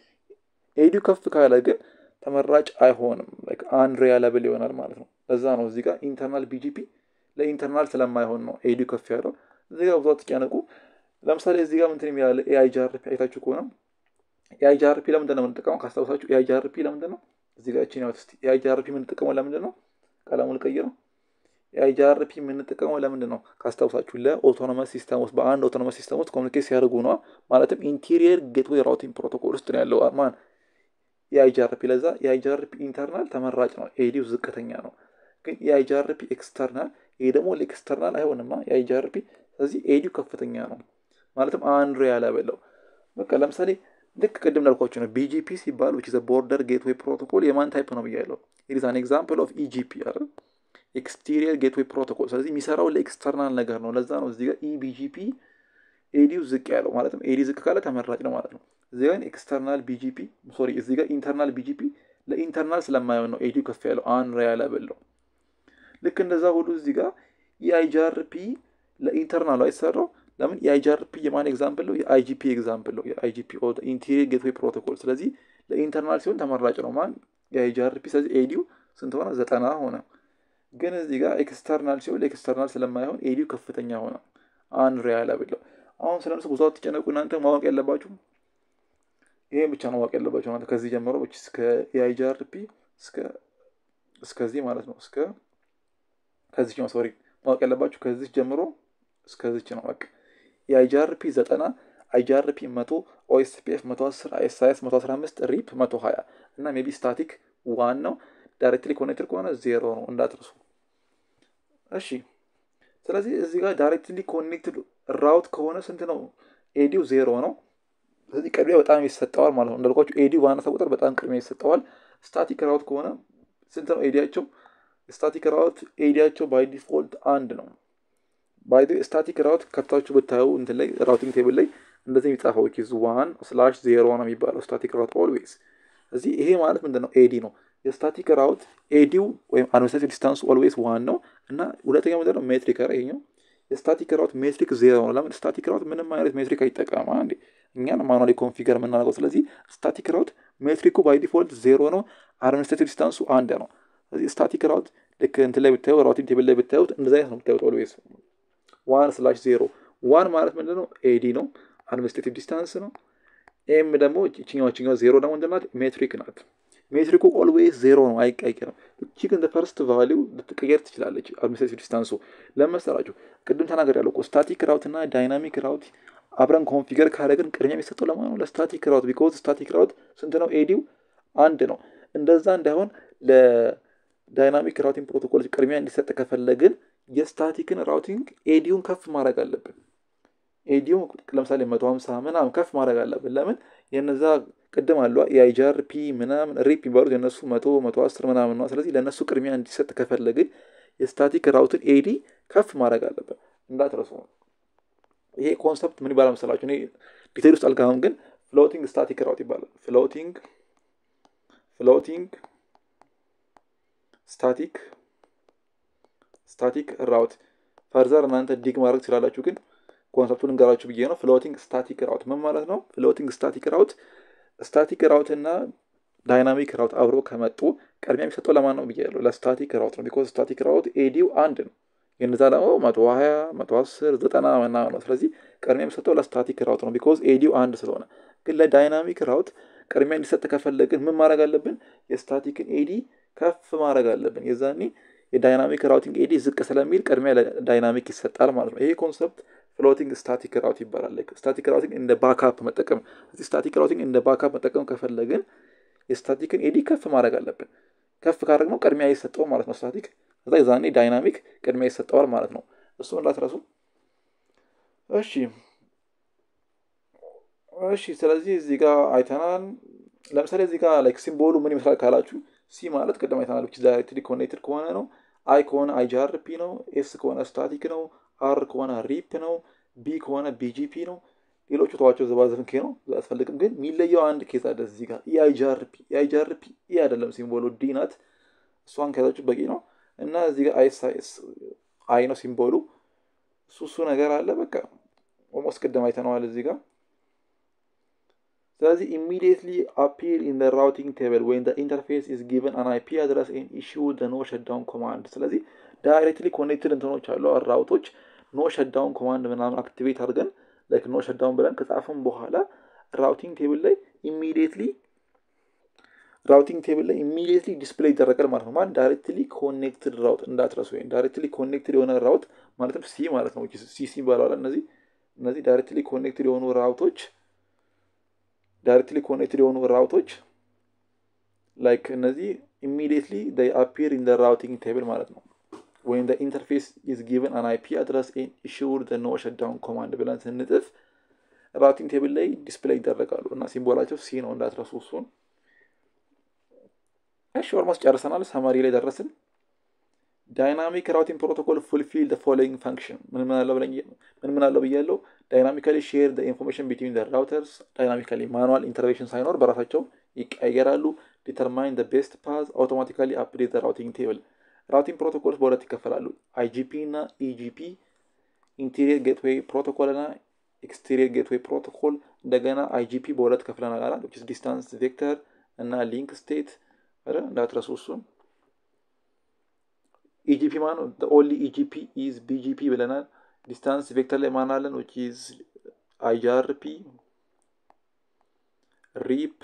ኤዲው ከፍ ካለ ግን ተመራጭ አይሆንም፣ አንሪያለብል ይሆናል ማለት ነው። ለዛ ነው እዚህ ጋር ኢንተርናል ቢጂፒ ለኢንተርናል ስለማይሆን ነው ኤዲው ከፍ ያለው። እዚህ ጋር ብዙ አትጨነቁ። ለምሳሌ እዚህ ጋር ምንትን የሚላለ ኤአይጂአርፒ አይታችሁ ከሆነ ኤአይጂአርፒ ለምንድን ነው የምንጠቀመው? ካስታውሳችሁ ኤአይጂአርፒ ለምንድን ነው እዚህ ጋር ቺን ያውት ኤአይጂአርፒ የምንጠቀመው ለምንድን ነው? ቀለሙ ልቀይረው የአይጂአርፒ የምንጠቀመው ለምንድን ነው ካስታውሳችሁ? ለኦቶኖመስ ሲስተም ውስጥ በአንድ ኦቶኖመስ ሲስተም ውስጥ ኮሚኒኬት ሲያደርጉ ነዋ። ማለትም ኢንቴሪየር ጌትዌይ ራውቲንግ ፕሮቶኮል ውስጥ ነው ያለው ማን የአይጂአርፒ። ለዛ የአይጂአርፒ ኢንተርናል ተመራጭ ነው፣ ኤዲው ዝቅተኛ ነው። ግን የአይጂአርፒ ኤክስተርናል፣ ይሄ ደግሞ ለኤክስተርናል አይሆንማ የአይጂአርፒ። ስለዚህ ኤዲው ከፍተኛ ነው፣ ማለትም አንሪያለብል ነው። በቃ ለምሳሌ ልክ ቅድም ላልኳችሁ ነው ቢጂፒ ሲባል ዊች ዘ ቦርደር ጌትዌይ ፕሮቶኮል የማን ታይፕ ነው ብያለሁ። ኢት ኢዝ አን ኤግዛምፕል ኦፍ ኢጂፒ አይደል ኤክስቴሪየር ጌትዌይ ፕሮቶኮል። ስለዚህ የሚሰራው ለኤክስተርናል ነገር ነው። ለዛ ነው እዚህ ጋር ኢቢጂፒ ኤዲው ዝቅ ያለው ማለትም ኤዲ ዝቅ ካለ ተመራጭ ነው ማለት ነው። እዚህ ጋር ኤክስተርናል ቢጂፒ ሶሪ፣ እዚህ ጋር ኢንተርናል ቢጂፒ ለኢንተርናል ስለማይሆን ነው ኤዲው ከፍ ያለው አንሪያለብል ነው። ልክ እንደዛ ሁሉ እዚህ ጋር የአይጂአርፒ ለኢንተርናሉ አይሰራው። ለምን የአይጂአርፒ የማን ኤግዛምፕል ነው? የአይጂፒ ኤግዛምፕል ነው። የአይጂፒ ኢንቴሪየር ጌትዌይ ፕሮቶኮል። ስለዚህ ለኢንተርናል ሲሆን ተመራጭ ነው ማን የአይጂአርፒ። ስለዚህ ኤዲው ስንት ሆነ? ዘጠና ሆነ። ግን እዚህ ጋር ኤክስተርናል ሲሆን ኤክስተርናል ስለማይሆን ኤዲው ከፍተኛ ሆነ አንሪያለብል ነው። አሁን ስለነሱ ብዙ አትጨነቁ። እናንተ ማወቅ ያለባችሁ ይሄን ብቻ ነው ማወቅ ያለባችሁ ማለት ከዚህ ጀምሮ እስከ የአይጂአርፒ እስከ እስከዚህ ማለት ነው እስከ ከዚች ነው ሶሪ ማወቅ ያለባችሁ ከዚች ጀምሮ እስከዚች ነው በቃ የአይጂአርፒ ዘጠና አይጂአርፒ መቶ ኦኤስፒኤፍ መቶ አስር አይኤስአይኤስ መቶ አስራ አምስት ሪፕ መቶ ሀያ እና ሜቢ ስታቲክ ዋን ነው። ዳይሬክትሊ ኮኔክትድ ከሆነ ዜሮ ነው እንዳትርሱ። እሺ ስለዚህ እዚህ ጋር ዳይሬክትሊ ኮኔክትድ ራውት ከሆነ ስንት ነው? ኤዲው ዜሮ ነው። ስለዚህ ቅድሚያ በጣም ይሰጠዋል ማለት ነው። እንዳልኳቸው ኤዲ ባነሰ ቁጥር በጣም ቅድሚያ ይሰጠዋል። ስታቲክ ራውት ከሆነ ስንት ነው ኤዲያቸው? ስታቲክ ራውት ኤዲያቸው ባይ ዲፎልት አንድ ነው። ባይ ስታቲክ ራውት ከፍታችሁ ብታዩ እንትን ላይ ራውቲንግ ቴብል ላይ እንደዚህ የሚጻፈው ኪዝ ዋን ስላሽ ዜሮ ነው የሚባለው ስታቲክ ራውት ኦልዌይስ። እዚህ ይሄ ማለት ምንድን ነው? ኤዲ ነው። የስታቲክ ራውት ኤዲው ወይም አድሚኒስትሬቲቭ ዲስታንሱ ኦልዌይስ ዋን ነው እና ሁለተኛው ምንድን ነው? ሜትሪክ ኧረ ይሄኛው የስታቲክ ራውት ሜትሪክ ዜሮ ነው። ለምን ስታቲክ ራውት ምንም አይነት ሜትሪክ አይጠቀማ እንዴ እኛን ማኑዋሊ ኮንፊገር የምናደርገው። ስለዚህ ስታቲክ ራውት ሜትሪኩ ባይ ዲፎልት ዜሮ ነው። አድሚኒስትሬቲቭ ዲስታንሱ አንድ ነው። ስለዚህ ስታቲክ ራውት ልክ እንትን ላይ ብታዩ ራውቲንግ ቴብል ላይ ብታዩት እንደዚ አይነት ነው ብታዩት ኦልዌይስ ዋን ስላሽ ዜሮ ዋን ማለት ምንድን ነው? ኤዲ ነው። አድሚኒስትሬቲቭ ዲስታንስ ነው። ኤም ደግሞ ችኛዋ ችኛዋ ዜሮ ደግሞ ምንድን ናት? ሜትሪክ ናት። ሜትሪኩ ኦልዌይስ ዜሮ ነው፣ አይቀየርም። እቺ ግን ፈርስት ቫሊው ልትቀየር ትችላለች። አድሚኒስትሬቲቭ ዲስታንሱ ለመሰላችሁ ቅድም ተናገር ያለው ስታቲክ ራውት እና ዳይናሚክ ራውት አብረን ኮንፊገር ካደረግን ቅድሚያ የሚሰጠው ለማን ነው? ለስታቲክ ራውት ቢኮዝ ስታቲክ ራውት ስንት ነው? ኤዲው አንድ ነው። እንደዛ እንዳይሆን ለዳይናሚክ ራውቲንግ ፕሮቶኮሎች ቅድሚያ እንዲሰጥ ከፈለግን የስታቲክን ራውቲንግ ኤዲውን ከፍ ማድረግ አለብን። ኤዲው ለምሳሌ መቶ ሀምሳ ምናምን ከፍ ማድረግ አለብን። ለምን የነዛ ቅድም አሉ የአይጃርፒ ምናምን ሪፕ የሚባሉት የነሱ መቶ መቶ አስር ምናምን ነው። ስለዚህ ለእነሱ ቅድሚያ እንዲሰጥ ከፈለግን የስታቲክ ራውትን ኤዲ ከፍ ማድረግ አለብን። እንዳትረሱ ነው። ይሄ ኮንሰፕት ምን ይባላል መሰላችሁ? እኔ ዲቴል ውስጥ አልገባም፣ ግን ፍሎቲንግ ስታቲክ ራውት ይባላል። ፍሎቲንግ ፍሎቲንግ ስታቲክ ስታቲክ ራውት ፈርዘር እናንተ ዲግ ማድረግ ትችላላችሁ፣ ግን ኮንሰፕቱን እንገራችሁ ብዬ ነው። ፍሎቲንግ ስታቲክ ራውት ምን ማለት ነው? ፍሎቲንግ ስታቲክ ራውት ስታቲክ ራውት እና ዳይናሚክ ራውት አብሮ ከመጡ ቅድሚያ የሚሰጠው ለማን ነው ብያለሁ? ለስታቲክ ራውት ነው። ቢኮዝ ስታቲክ ራውት ኤዲው አንድ ነው። የነዛ ደግሞ መቶ ሀያ መቶ አስር ዘጠና ምናምን ነው። ስለዚህ ቅድሚያ የሚሰጠው ለስታቲክ ራውት ነው ቢኮዝ ኤዲው አንድ ስለሆነ። ግን ለዳይናሚክ ራውት ቅድሚያ እንዲሰጥ ከፈለግን ምን ማድረግ አለብን? የስታቲክን ኤዲ ከፍ ማድረግ አለብን። የዛኔ የዳይናሚክ ራውቲንግ ኤዲ ዝቅ ስለሚል ቅድሚያ ለዳይናሚክ ይሰጣል ማለት ነው። ይሄ ኮንሰፕት ፍሎቲንግ ስታቲክ ራውት ይባላል። ስታቲክ ራውቲንግ እንደ ባካፕ መጠቀም እዚህ ስታቲክ ራውቲንግ እንደ ባካፕ መጠቀም ከፈለግን የስታቲክን ኤዲ ከፍ ማድረግ አለብን። ከፍ ካደረግነው ቅድሚያ ይሰጠው ማለት ነው ስታቲክ ከዛ የዛኔ ዳይናሚክ ቅድሚያ ይሰጠዋል ማለት ነው። እሱ እንዳትረሱ እሺ። እሺ ስለዚህ እዚህ ጋር አይተናል። ለምሳሌ እዚህ ጋር ላይክ ሲምቦሉ ምን ይመስላል ካላችሁ ሲ ማለት ቅድም አይተናል። ብቻ ዳይሬክትሊ ኮኔክትድ ከሆነ ነው። አይ ከሆነ አይጂአርፒ ነው። ኤስ ከሆነ ስታቲክ ነው። አር ከሆነ ሪፕ ነው። ቢ ከሆነ ቢጂፒ ነው። ሌሎቹ ተዋቸው ዘባዘፍን ኬ ነው አያስፈልግም። ግን የሚለየው አንድ ኬዝ አለ እዚህ ጋር የአይጂአርፒ የአይጂአርፒ ኢ አይደለም ሲምቦሉ ዲ ናት። እሷን ከያዛችሁ በቂ ነው። እና እዚህ ጋር አይኤስአይኤስ አይ ነው ሲምቦሉ። እሱ እሱ ነገር አለ በቃ ኦልሞስት ቅድም አይተነዋል እዚህ ጋር ስለዚህ ኢሚዲየትሊ አፒር ኢን ደ ራውቲንግ ቴብል ወይም ኢንተርፌስ ኢዝ ጊቨን አን አይፒ አድረስ ኤን ኢሹ ደ ኖ ሸዳውን ኮማንድ። ስለዚህ ዳይሬክትሊ ኮኔክትድ እንትኖች አሉ ራውቶች ኖ ሸዳውን ኮማንድ ምናምን አክቲቬት አድርገን ላይክ ኖ ሸዳውን ብለን ከጻፍን በኋላ ራውቲንግ ቴብል ላይ ኢሚዲየትሊ ራውቲንግ ቴብል ላይ ኢሚዲየትሊ ዲስፕሌይ ይደረጋል ማለት ነው። ማለት ዳይሬክትሊ ኮኔክትድ ራውት እንዳትረሱ። ወይም ዳይሬክትሊ ኮኔክትድ የሆነ ራውት ማለትም ሲ ማለት ነው። ሲ ሲ ይባላል። እነዚህ እነዚህ ዳይሬክትሊ ኮኔክትድ የሆኑ ራውቶች ዳይሬክትሊ ኮኔክትድ የሆኑ ራውቶች ላይክ እነዚህ ኢሚዲየትሊ ዴይ አፒር ኢን ደ ራውቲንግ ቴብል ማለት ነው። ወይም ደ ኢንተርፌስ ኢዝ ጊቨን አን አይፒ አድረስ ኤን ኢሹር ደ ኖ ሸዳውን ኮማንድ ብለን ስንጥፍ ራውቲንግ ቴብል ላይ ዲስፕሌይ ይደረጋሉ እና ሲምቦላቸው ሲ ነው እንዳትረሱ እሱን። እሺ ኦልሞስት ጨርሰናል። ሰማሪ ላይ ደረስን። ዳይናሚክ ራውቲንግ ፕሮቶኮል ፉልፊል ደ ፎሎዊንግ ፈንክሽን ምን ምን አለው ምን ምን አለው ብያለው። ዳይናሚካሊ ሼር ደ ኢንፎርሜሽን ቢትዊን ደ ራውተርስ ዳይናሚካሊ ማኑዋል ኢንተርቬንሽን ሳይኖር በራሳቸው ይቀያየራሉ። ዲተርማይን ደ ቤስት ፓዝ አውቶማቲካሊ አፕዴት ደ ራውቲንግ ቴብል። ራውቲንግ ፕሮቶኮሎች በሁለት ይከፈላሉ፣ አይጂፒ እና ኢጂፒ። ኢንቴሪየር ጌትዌይ ፕሮቶኮል እና ኤክስቴሪየር ጌትዌይ ፕሮቶኮል። እንደገና አይጂፒ በሁለት ከፍለናል አላ ዲስታንስ ቬክተር እና ሊንክ ስቴት እንዳትረሱ እሱን ኢጂፒ ማን ነው? ኦንሊ ኢጂፒ ኢዝ ቢጂፒ ብለናል። ዲስታንስ ቬክተር ላይ ማን አለን? ዊች ኢዝ አይጂአርፒ ሪፕ።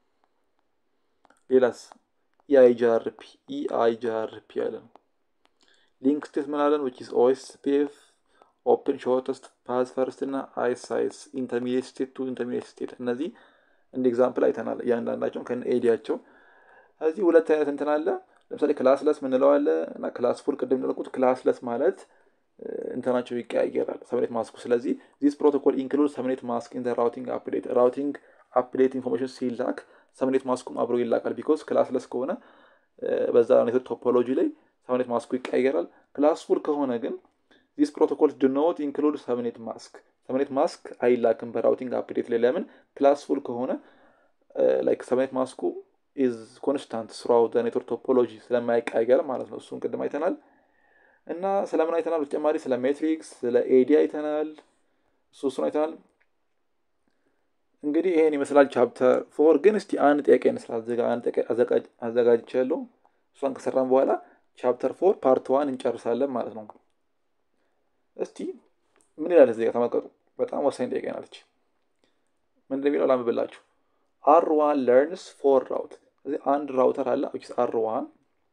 ሌላስ ኢአይጂአርፒ ኢአይጂአርፒ አለን። ሊንክ ስቴት ምን አለን? ዊች ኢዝ ኦኤስፒኤፍ ኦፕን ሾርተስት ፓዝ ፈርስት እና አይሳይስ ኢንተርሚዲየት ስቴት ቱ ኢንተርሚዲየት ስቴት እነዚህ እንደ ኤግዛምፕል አይተናል እያንዳንዳቸው ከነ ኤዲያቸው እዚህ ሁለት አይነት እንትን አለ ለምሳሌ ክላስለስ ምንለው አለ እና ክላስ ፉል ቅድም እንደለቁት ክላስለስ ማለት እንትናቸው ይቀያየራል ሰብኔት ማስኩ ስለዚህ ዚስ ፕሮቶኮል ኢንክሉድ ሰብኔት ማስክ ኢን ራውቲንግ አፕዴት ራውቲንግ አፕዴት ኢንፎርሜሽን ሲላክ ሰብኔት ማስኩም አብሮ ይላካል ቢኮዝ ክላስለስ ከሆነ በዛ ኔትወርክ ቶፖሎጂ ላይ ሰብኔት ማስኩ ይቀያየራል ክላስ ፉል ከሆነ ግን ዚስ ፕሮቶኮል ድ ኖት ኢንክሉድ ሰብኔት ማስክ ሰብኔት ማስክ አይላክም በራውቲንግ አፕዴት ላይ ለምን ክላስ ፉል ከሆነ ላይክ ሰብኔት ማስኩ ኢዝ ኮንስታንት ስራው ኔትወርክ ቶፖሎጂ ስለማይቀያየር ማለት ነው እሱን ቅድም አይተናል እና ስለምን አይተናል በተጨማሪ ስለ ሜትሪክስ ስለ ኤዲ አይተናል እሱ እሱን አይተናል እንግዲህ ይሄን ይመስላል ቻፕተር ፎር ግን እስቲ አንድ ጥያቄ እንስራ አዘጋጅቻለሁ እሷን ከሰራን በኋላ ቻፕተር ፎር ፓርት ዋን እንጨርሳለን ማለት ነው እስቲ ምን ይላል እዚህ ጋር ተመልከቱ በጣም ወሳኝ ጥያቄ ናለች ምን እንደሚለው ላምብላችሁ አር ዋን ለርንስ ፎር ራውት ስለዚህ አንድ ራውተር አለ አር ዋን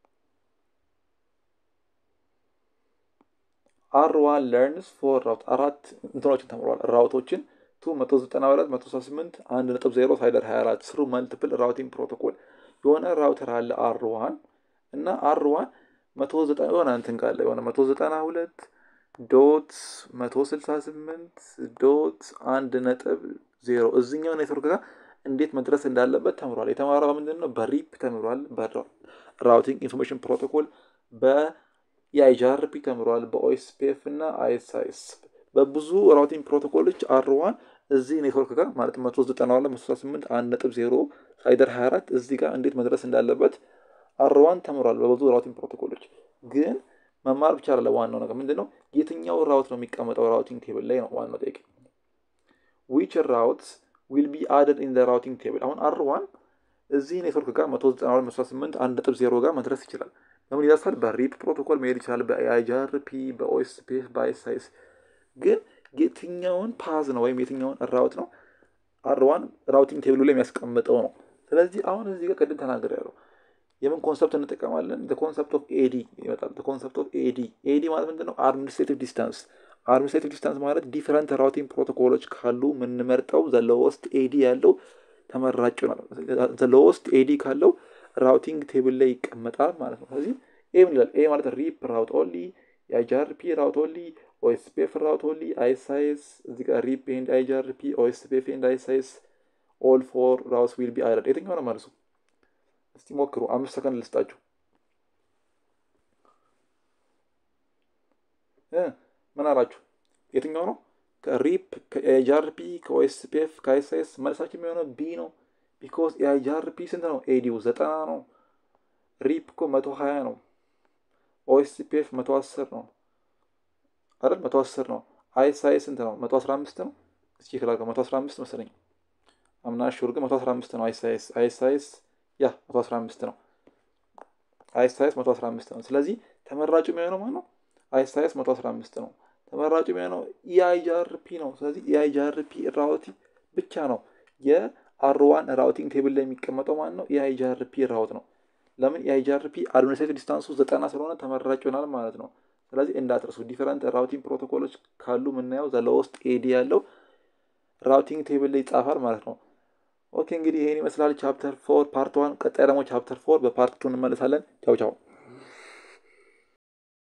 አር ዋን ለርንስ ፎር ራውት አራት እንትኖችን ተምሯል ራውቶችን ቱ መቶ ዘጠና ሁለት መቶ ሰባ ስምንት አንድ ነጥብ ዜሮ ሳይደር ሀያ አራት ስሩ መልቲፕል ራውቲንግ ፕሮቶኮል የሆነ ራውተር አለ አር ዋን እና አር ዋን መቶ ዘጠና የሆነ እንትን ካለ የሆነ መቶ ዘጠና ሁለት ዶት መቶ ስልሳ ስምንት ዶት አንድ ነጥብ ዜሮ እዚኛው ኔትወርክ ጋር እንዴት መድረስ እንዳለበት ተምሯል የተማረው ምንድን ነው በሪፕ ተምሯል በራውቲንግ ኢንፎርሜሽን ፕሮቶኮል በየአይጃርፒ ተምሯል በኦኤስፒኤፍ እና አይኤስአይኤስ በብዙ ራውቲንግ ፕሮቶኮሎች አርዋን እዚህ ኔትወርክ ጋር ማለት መቶ ዘጠና ሁለት መቶ ስልሳ ስምንት አንድ ነጥብ ዜሮ ሳይደር ሀያ አራት እዚህ ጋር እንዴት መድረስ እንዳለበት አርዋን ተምሯል በብዙ ራውቲንግ ፕሮቶኮሎች ግን መማር ብቻ አለ ዋናው ነገር ምንድን ነው የትኛው ራውት ነው የሚቀመጠው ራውቲንግ ቴብል ላይ ነው ዋናው ጥያቄ ዊች ራውት ዊል ቢ አደድ ኢን ራውቲንግ ቴብል አሁን አር ዋን እዚህ ኔትወርክ ጋር መቶ ዘጠና ሁለት መቶ ስምንት አንድ ነጥብ ዜሮ ጋር መድረስ ይችላል በምን ይደርሳል በሪፕ ፕሮቶኮል መሄድ ይችላል በአይጃርፒ በኦኤስፒኤፍ በአይሳይስ ግን የትኛውን ፓዝ ነው ወይም የትኛውን ራውት ነው አርዋን ራውቲንግ ቴብሉ ላይ የሚያስቀምጠው ነው ስለዚህ አሁን እዚህ ጋር ቅድም ተናገር ያለው የምን ኮንሰፕት እንጠቀማለን ኮንሰፕት ኦፍ ኤዲ ይመጣል ኮንሰፕት ኦፍ ኤዲ ኤዲ ማለት ምንድን ነው አድሚኒስትሬቲቭ ዲስታንስ አድሚኒስትሬቲቭ ዲስታንስ ማለት ዲፈረንት ራውቲንግ ፕሮቶኮሎች ካሉ የምንመርጠው ዘሎወስት ኤዲ ያለው ተመራጭ ይሆናል ዘሎወስት ኤዲ ካለው ራውቲንግ ቴብል ላይ ይቀመጣል ማለት ነው ስለዚህ ኤ ምን ይላል ኤ ማለት ሪፕ ራውት ኦንሊ የአይጃርፒ ራውት ኦንሊ ኦኤስፒኤፍ ራውት ኦንሊ አይሳይስ እዚህ ጋር ሪፕ ኤንድ አይጃርፒ ኦኤስፒኤፍ ኤንድ አይሳይስ ኦል ፎር ራውትስ ዊል ቢ አይረድ የትኛው ነው መልሱ እስቲ ሞክሩ አምስት ሰከንድ ልስጣችሁ ምን አላችሁ የትኛው ነው ከሪፕ ከኤጃርፒ ከኦኤስፒኤፍ ከአይሳይስ መልሳችን የሚሆነው ቢ ነው ቢኮዝ የአይጃርፒ ስንት ነው ኤዲው ዘጠና ነው ሪፕ እኮ መቶ ሀያ ነው ኦኤስፒኤፍ መቶ አስር ነው አይደል መቶ አስር ነው አይሳይስ ስንት ነው መቶ አስራ አምስት ነው እስኪ ክላል መቶ አስራ አምስት መሰለኝ አምና ሹር ግን መቶ አስራ አምስት ነው አይሳይስ አይሳይስ ያ መቶ አስራ አምስት ነው አይሳይስ መቶ አስራ አምስት ነው ስለዚህ ተመራጩ የሚሆነው ማለት ነው አይሳይስ መቶ አስራ አምስት ነው ተመራጩ የሚሆነው ኢአይጃርፒ ነው ስለዚህ ኢአይጃርፒ ራውቲ ብቻ ነው የአርዋን ራውቲንግ ቴብል ላይ የሚቀመጠው ማለት ነው ኢአይጃርፒ ራውት ነው ለምን የአይጃርፒ አድሚኒስትሬቲቭ ዲስታንሱ ዘጠና ስለሆነ ተመራጭ ይሆናል ማለት ነው ስለዚህ እንዳትረሱ ዲፈረንት ራውቲንግ ፕሮቶኮሎች ካሉ የምናየው ዘለውስጥ ኤዲ ያለው ራውቲንግ ቴብል ላይ ይጻፋል ማለት ነው ኦኬ እንግዲህ ይሄን ይመስላል ቻፕተር ፎር ፓርት ዋን ቀጣይ ደግሞ ቻፕተር ፎር በፓርት ቱ እንመለሳለን ቻው ቻው